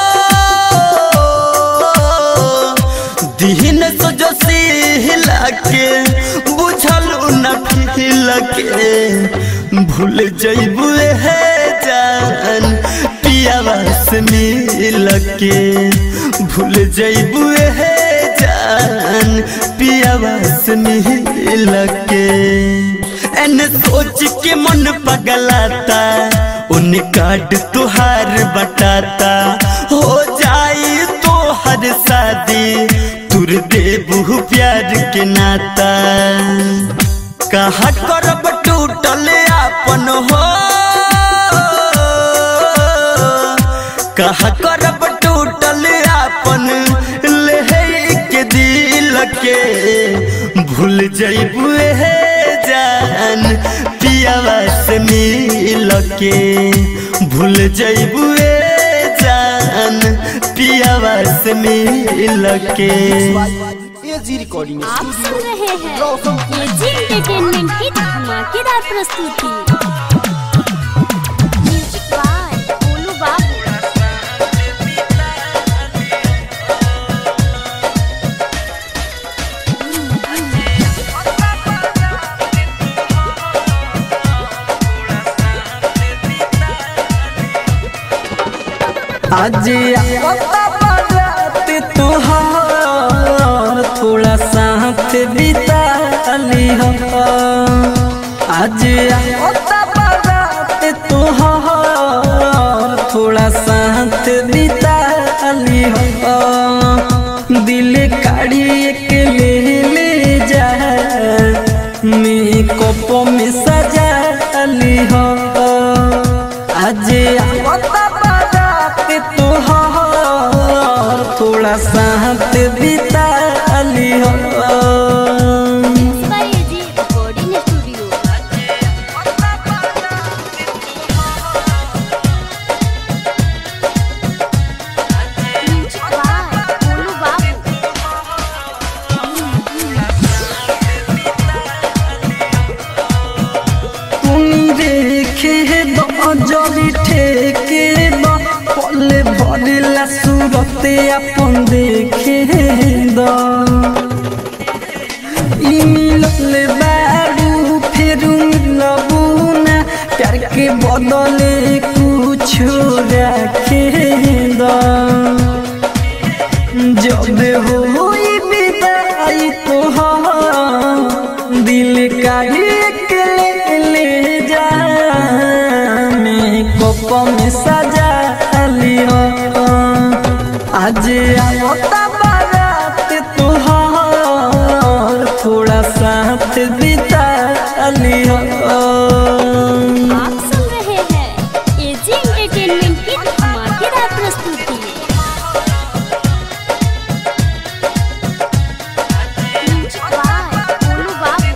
दीन सजसीला के बुझल न फिल के भूल जैबू हे जान पियावा से मिल के भूल जैबू हे जान पियावा से मिल के एन सोच के मन पगलाता उन काट तुहार बटाता हो जाए तो हर शादी तुर देबू प्यार के नाता कहा करब टूटल आपन हो कहा करब टूटल आपन ले के दिल के भूल जैबू हे जान पियावा से मिल के भूल जैबू जान पियावा से मिल के एजी रिकॉर्डिंग आप सुन स्टूडियो रहे हैं एजी एंटरटेनमेंट की धमाकेदार प्रस्तुति म्यूजिक बाय गोलू बाबू आज आवता बारात तुहार थोड़ा साथ बिता ली हो आज आवता बारात तुहार थोड़ा साथ बिता ली हो दिल काढ़ी एक ले ले जा मेकअप में सजा ली हो आज आवता बारात तुहार थोड़ा साथ बिता ली हो by AG recording studio music by बोलू बाबू তুমি রেখে দজরি ঠেকে দ পলে ভরিলা সুরতে আপন দেখে দ ই মিললে বাড়ু ফেরু মিলবু না প্যার के বদলে কুছো রাখে দ जब होई विदाई तोहार दिल का एक ले ले जा मेकअप में सजा लियो आज आवता बारात तोहार थोड़ा साथ बिता लियो आप सुन रहे हैं एजी एंटरटेनमेंट की धमाकेदार प्रस्तुति म्यूजिक बाय बोलू बाबू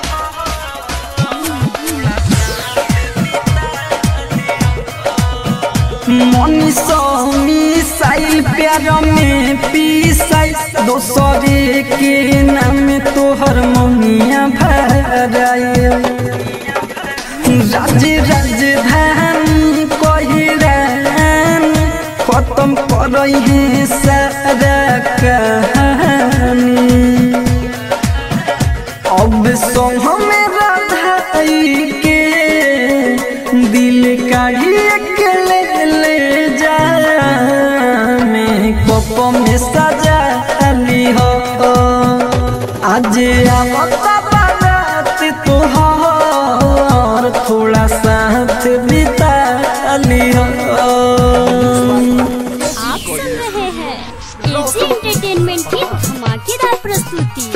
मनीषो मिसाइल प्यार में पीसाई दोसरे के नाम तोहर मनिया भराए राज राजधानी कहिरान खत्म करई है सारा कहानी अब संग में राधाई के दिल काढ़ी के ले ले जा मेकअप में सजा ली हो आज आवता बारात तोहार थोड़ा साथ बिता ली हो आप सुन रहे हैं एजी एंटरटेनमेंट की धमाकेदार प्रस्तुति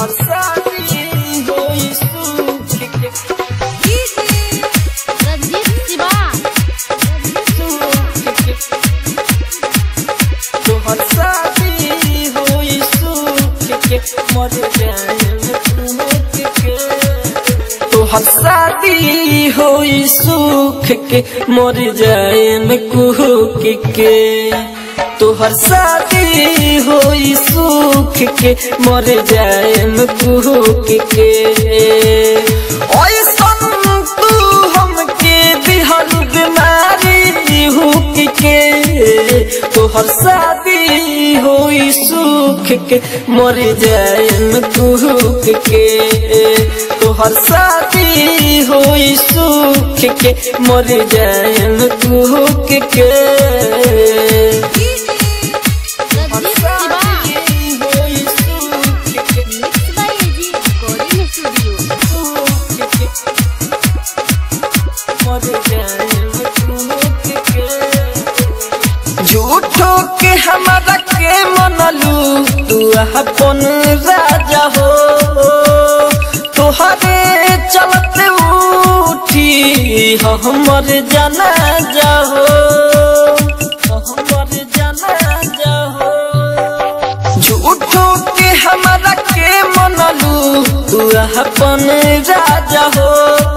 रंजीत शिवा तोहर शादी होई सुख के मर जाए में कुहक के तोहर शादी होई सुख के मर जाए में कुहक के ऐसन तू हमके दिहल बीमारी हुक के तोहर शादी होई सुख के मर जाए में कुहक के तोहर शादी होई सुख के मर जाए में कुहक के Ranjeet Shiva mix by AG recording studio झूठो के हमारा के मनलू तू अपन राजा हो तोहरे चलते उठी हमर जाना जाहो हमर जाना जाहो झूठो के हमारा के मनलू तू अपन राजा हो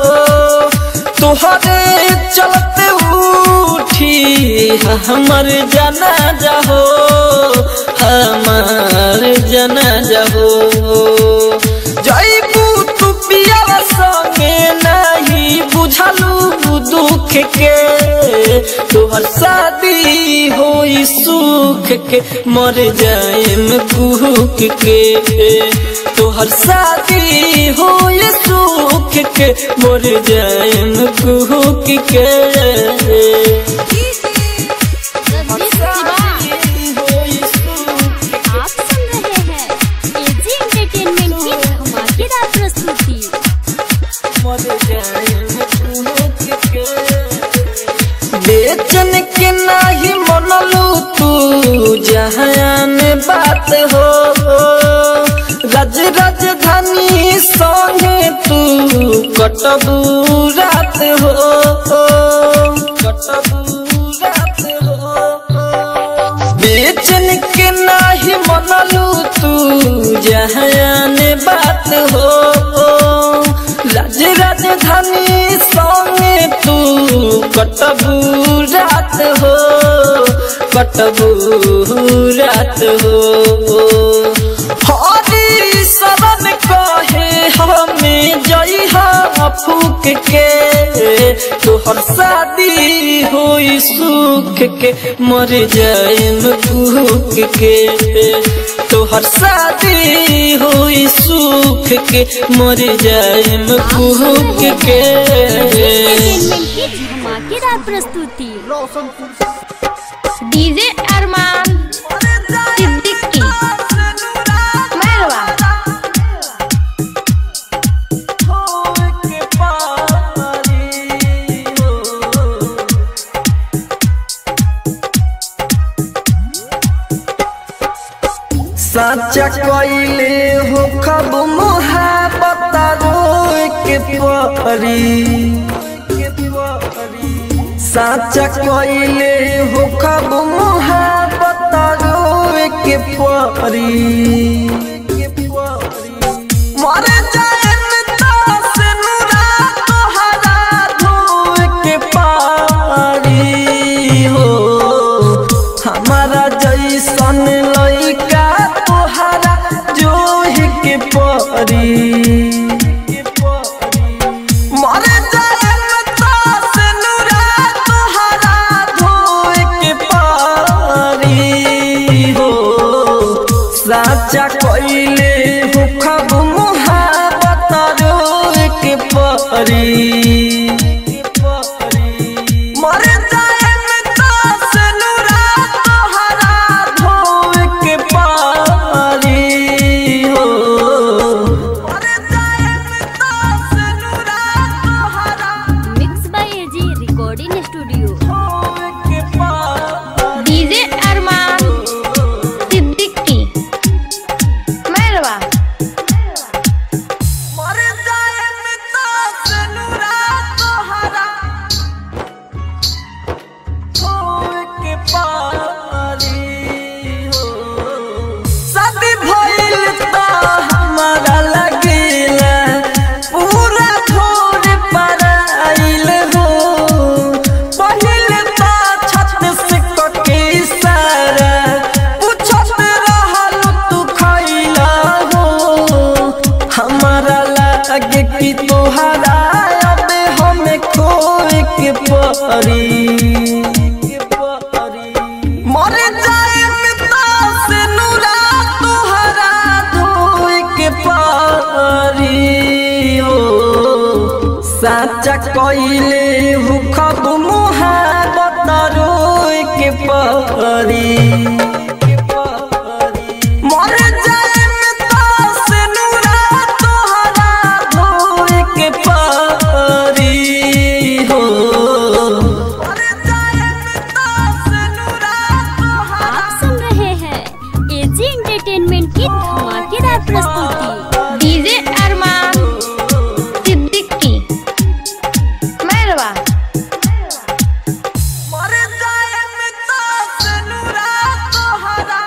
तोहरे चलते उठी हमर जाना जाहो हमार जाना जाहो जईबू तू पिया संगे नहीं बुझलू दुख के तोहर शादी होई सुख के मर जाएम कुहक के तोहर शादी होई सुख के मर जाएम कुहक के रंजीत शिवा हो राज राजधानी संगे तू कटबू रात हो कटबू रात हो बेचन के नाही मनलू तू जहान बात हो राज राजधानी संगे तू कटबू रात हो कटबू रात हो हरी शरण कहे हमें जइहा फूक के तोहर शादी होई सुख के मर जाएम भूख के तोहर शादी होई सुख के मर जाएम भूख के एंटरटेनमेंट की धमाकेदार प्रस्तुति डीजे अरमान सिद्दीकी मैरवा साचा कइले हो खब मोहब्बत रोए के परी साचा कइले हो खब मोहब्बत रोए के परी मर जाएम तास नुरा तोहरा धोए के पारी हो हमारा जैसन लइका तोहरा जोहि के परी मर जाएम तास नुरा तोहरा धोए के पारी हो साचा कइले हो खब मोहब्बत रोए के परी मर जाएम तास नुरा तोहरा धोए के पारी हो मर जाएम तास नुरा तोहरा mix by AG recording studio धोए के पारी डीजे अरमान सिद्दीकी मैरवा मर जाएम तास नुरा तोहरा धोए के पारी हो शादी भइल त हमारा लगेला पूरा भोर पराइल हो पहिल त छत से कके सारा पूछत रहल तू खइला हो हमारा लागे कि तोहरा अब हमें खोए के परी मर जाएम तास नुरा तोहरा धोए के पारी हो साचा कइले हु खब मुहाबत रोए के पारी मर जाएम तास नुरा तोहरा धोए के पारी हो मर जाएम तास नुरा तोहरा आप सुन रहे हैं एजी एंटरटेनमेंट की धमाकेदार प्रस्तुति डीजे अरमान सिद्दीकी मैरवा मर जाएम तास नुरा तोहरा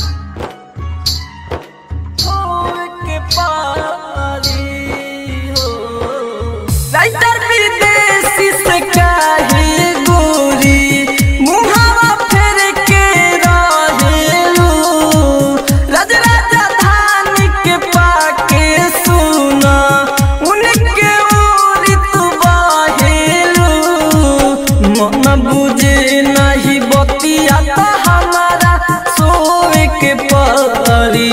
धोए के पारी हो राइटर विदेशी से काहे गोरी मुहावा फेर के रहेलू राज राजधानी के पाके सुना उनके ओरी तू बाहेलू मन बुझे नहीं बतिया तो हमारा सोए के परी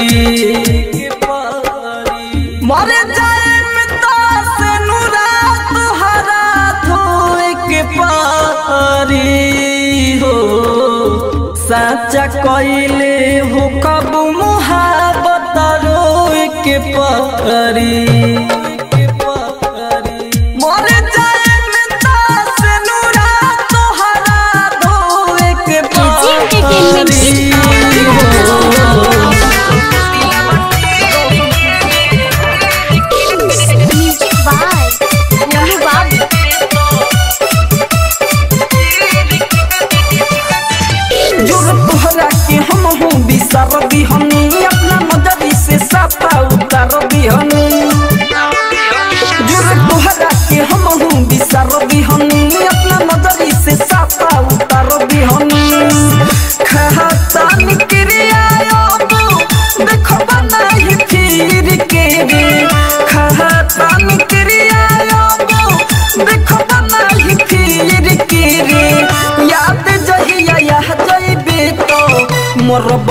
मर जाएम तास नुरा तोहरा धोए के पारी हो साचा कइले हो कब मुहाबत रोए के परी मर जाएम तास नुरा तोहरा धोए के एजी एंटरटेनमेंट की धमाकेदार प्रस्तुति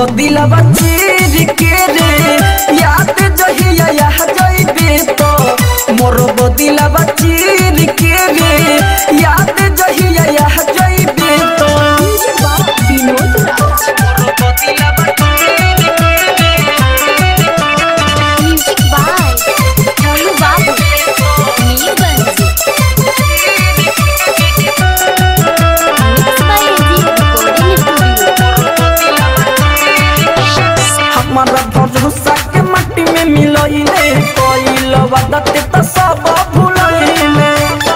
बदिलवा चीर के रे याद जहिया यह जइबे तो मोर बदिलवा चीर के रे याद जहिया यह जइबे तो विनोद राज म्यूजिक बाय रानू बाबू Neelganj mix by AG recording studio हमारा भरोसा के मट्टी में मिलइले कोइल वदत त सब भुलइले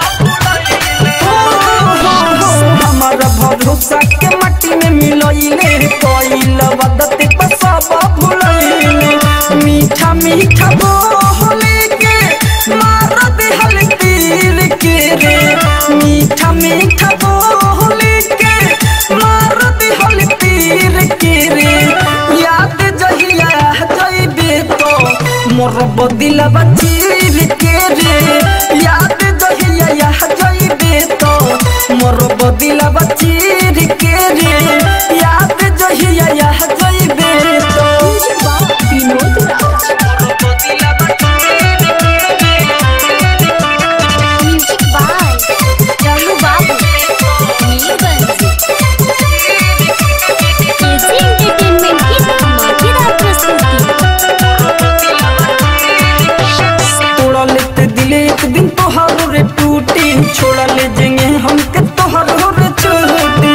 हमारा भरोसा के मट्टी में मिलइले कोइल वदत त सब भुलइले मीठा मीठा बोले के मार देहल तीर के रे मीठा मीठा बोले के मार देहल तीर के रे याद जहिया जइबे तो मोर बदिलवा चीर के रे याद जहिया यह जइबे तो मोर बदिलवा चीर के रे याद जहिया यह जइबे तो विनोद राज म्यूजिक बाय रानू बाबू नीलगंज एजी एंटरटेनमेंट की धमाकेदार प्रस्तुति तोड़ा लेते दिले एक दिन तोहारो रे टूटी छोड़ा ले जेंगे हमके तोहारो रे छोटी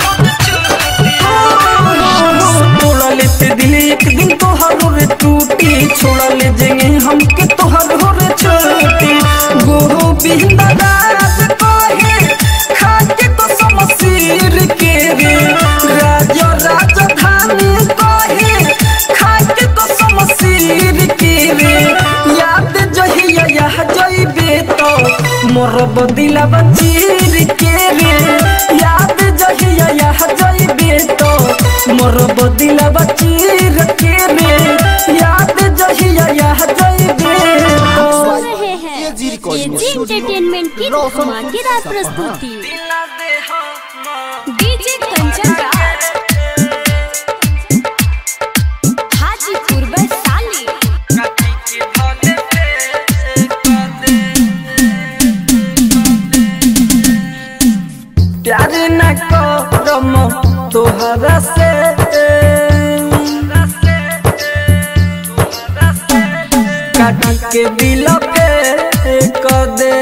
तोड़ा लेते दिले एक दिन तोहारो रे टूटी छोड़ा ले जेंगे हमके तोहारो रे छोटी गोविंद राज कहे खाके तो समसीर के रे राज राजधानी कहे खाके तो समसीर के रे याद जहिया यह जइबे तो मोर बदिलवा चीर के रे याद जहिया यह जइबे तो मोर बदिलवा चीर के रे याद जहिया यह जइबे तो सुन रहे हैं AG recording AG studio entertainment की रोशन धमाकेदार सपना। प्रस्तुति डीजे कंचन राज हाजीपुर वैशाली प्यार न करम तोहरा से काटी के दिल पे क दे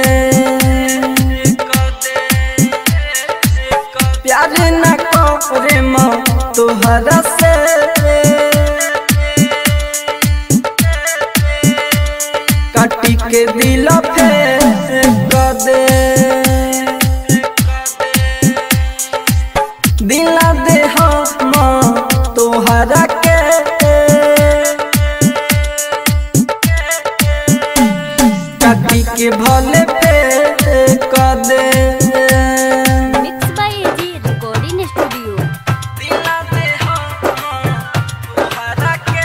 प्यार न करम तोहरा से काटी के दिल पे क दे दिला दे हम तोहरा के काटी के भले पे क दे mix by AG recording studio दिला दे हम तोहरा के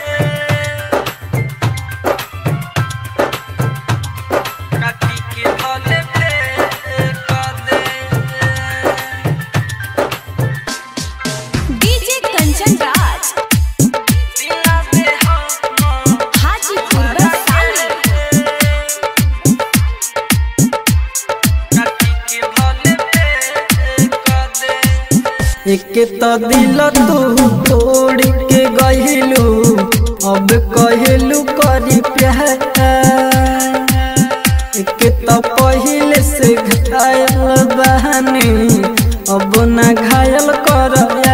काटी के भले पे क दे डीजे कंचन राज दिला दे हम हाजीपुर वैशाली एक तो दिल तू तोड़ के गहिलू अब कहलू करी प्यार एक तो पहले से घायल बहनी अब ना घायल कर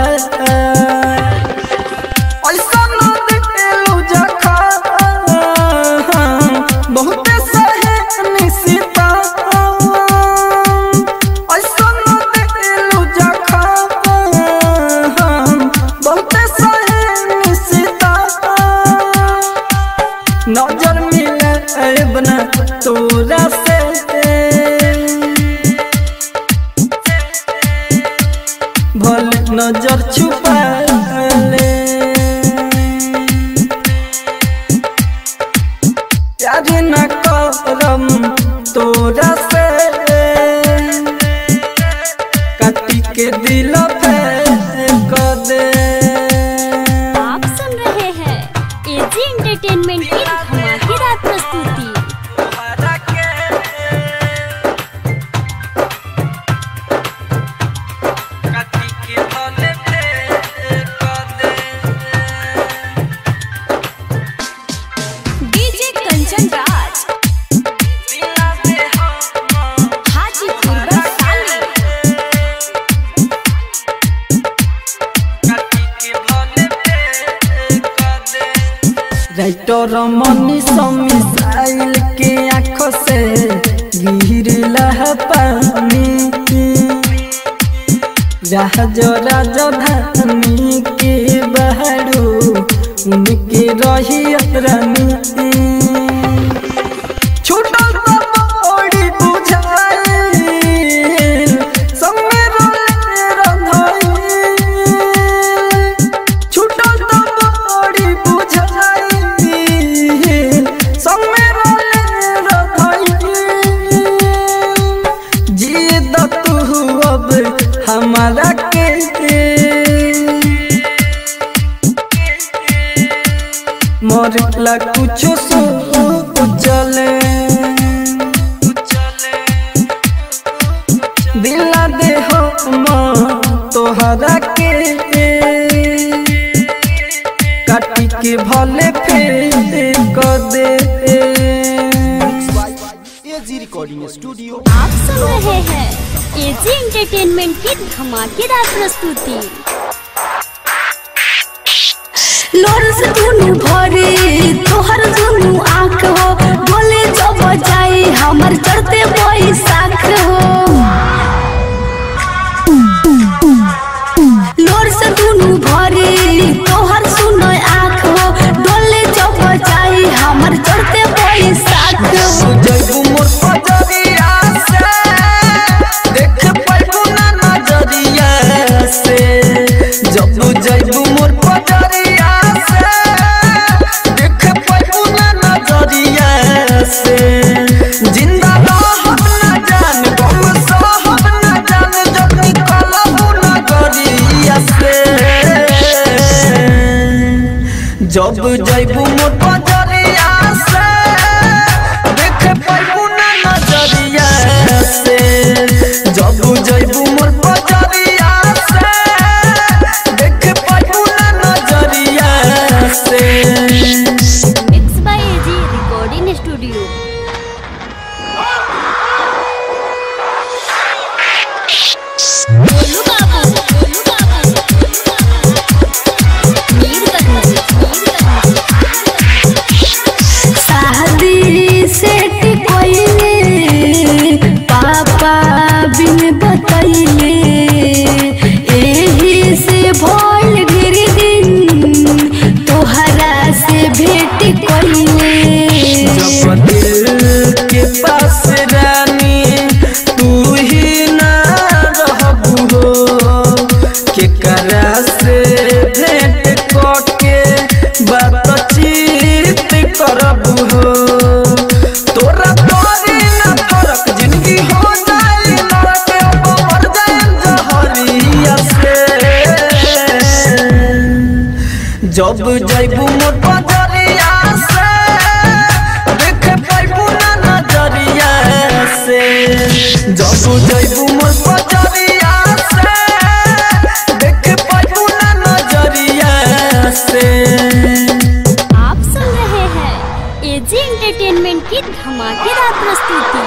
ऐसा न दिलू जखा बहुत सहे निशिता ऐसा न दिलू जखा बहुत सहे निशिता नजर मिले बना तोरा से भल नजर छुपा ले प्यार न करम तोरा से काटी के दिल पे क दे एंटरटेनमेंट की धमाकेदार प्रस्तुति DJ Kanchan Raj Hajipur Vaishali writer Mani missile के आंखों से गिरला है पानी जहाज राजधानी के बहरू उनके रही रानी छूटल तो बड़ी बुझाई संगे रोले रंधाई छूटल तो बड़ी बुझाई संगे रोले रंधाई जिए द तू अब हमारा के मरला कुछ सो चले दिला दे हो तोहरा के काटी के भले फेर कर दे एजी रिकॉर्डिंग स्टूडियो आप सुन रहे हैं एजी एंटरटेनमेंट की धमाकेदार प्रस्तुति लोर से दुनु भरे तोहर दुनु आँख हो बोले जब जाए हमर चढ़ते बैसाख हो लोर से दुनु भरे तोहर सुनो आँख हो डोले जब जाए हमर चढ़ते बैसाख हो जैबू मोर पजरिया से देख पाइबू ना नजरिया से जब जैबू मोर पजरिया से देख पाइबू ना नजरिया से जिंदा रहब ना जान गम सहब ना जान जब निकलबू नगरिया से जब जैबू मोर पजरिया से देख पाइबू ना नजरिया से जब जैबू मोर पजरिया से देख पाइबू ना नजरिया से mix by AG recording studio Golu बाबू गोलू बाबू मीरगंज मीरगंज शादी सेट कोइले पापा बिन बतैले एही से भोल गिर दिन तोहरा से भेट कोइले जब दिल के पास रानी तू ही ना रहबू हो केकरा से भेंट करके बातचीत करबू हो तोरा तोरी ना फरक जिंदगी हो जाए नरक अब मर जाए जहरिया से जब जैबू मोर पजरिया से देख पाइबू ना नजरिया से जब जैबू मोर पजरिया से देख पाइबू ना नजरिया से आप सुन रहे हैं एजी एंटरटेनमेंट की धमाकेदार प्रस्तुति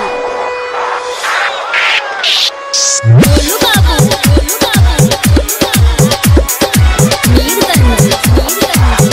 गोलू बाबू गोलू बाबू मीरगंज मीरगंज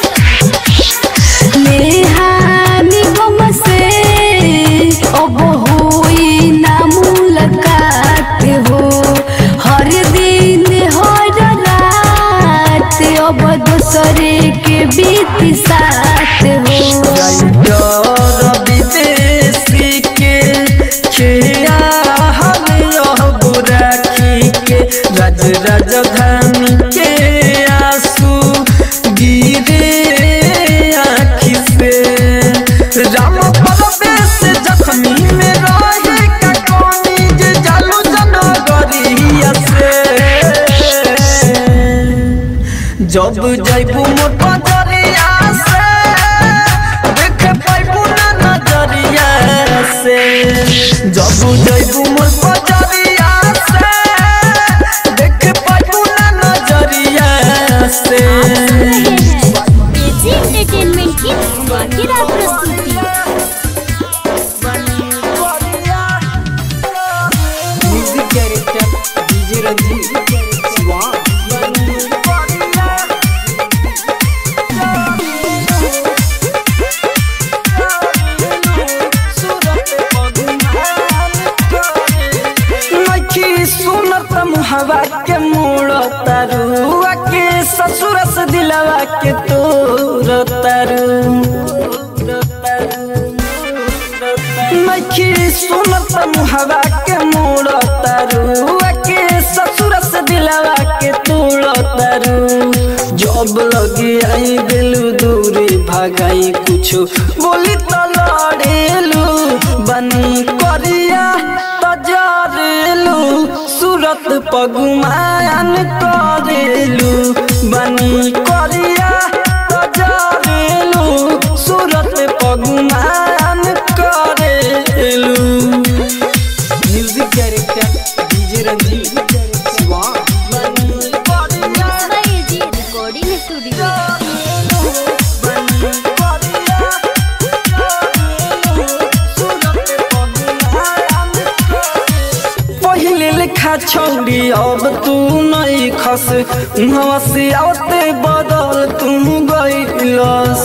नेहानी गम से अब होई ना मुलाकात हो हर दिन हर रात अब दूसरे के बीत साथ हो डर विदेशी के खिया हम रहबू राखी के राज राजधानी के आंसू गिरे आँखी से राम परवेश जख्मी में रहे का कोनी जे जालू जनगरिया से जब जैबू मोर पजरिया से बुझैबू मोर पजरिया से देख पाबू ना नजरिया से एजी एंटरटेनमेंट की धमाकेदार प्रस्तुति म्यूजिक डायरेक्टर डीजे रंजीत स्वान नखी सुनत मुहवा के मोड़ तरुआ के ससुर से दिलवा के तोर तरु नखी सुनत मुहवा के मोड़ तरुआ के ससुर से दिलवा के तोड़ तरु जब लगे आई दिलू दूरी भगाई कुछो बोली तो लड़ेलू बनी करिया तजरेलू सूरत पगुमान करेलू बनी करिया तजरेलू सूरत पगुमान करेलू म्यूजिक डायरेक्टर डीजे रंजीत स्वान एजी रिकॉर्डिंग स्टूडियो पहिले लिखा छौड़ी अब तू नहीं खस उहाँ से आते बदल तू गईलस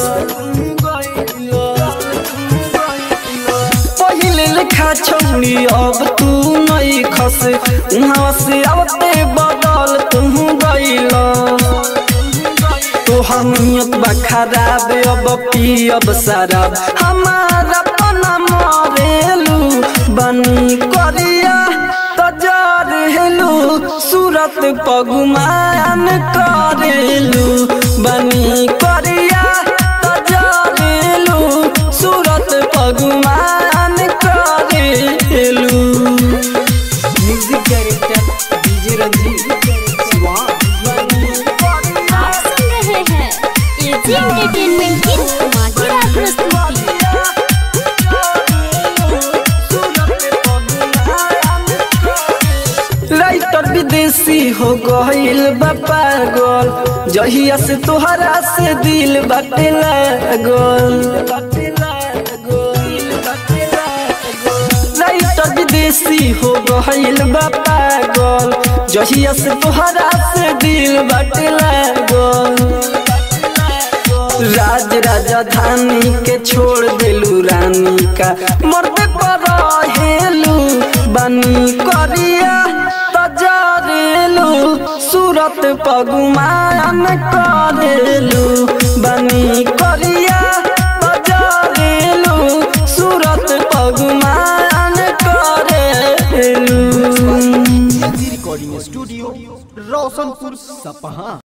पहिले लिखा छौड़ी अब तू नहीं खस उहाँ से आते बदल तू गईलस तोहर नियत बा खराब अब पियब शराब हमारा पना मरेलू बनी करिया तजरेलू सूरत पगुमान करेलू बनी करिया तजरेलू सूरत पगुमान करेलू म्यूजिक डायरेक्टर डीजे रंजीत स्वान आप सुन रहे हैं एजी एंटरटेनमेंट की धमाकेदार प्रस्तुति राइटर विदेशी हो गईल बा पागल जहिया से तोहरा से दिल बाटे लागल राइटर विदेशी हो गईल बा पागल जहिया से तोहरा से दिल बाटे लागल राज राजधानी के छोड़ दिलू रानी का मरते पर हेलू बनी करिया तजरेलू सूरत पगुमान करेलू बनी करिया तजरेलू सूरत पगुमान करेलू रिकॉर्डिंग स्टूडियो रोशनपुर सपहा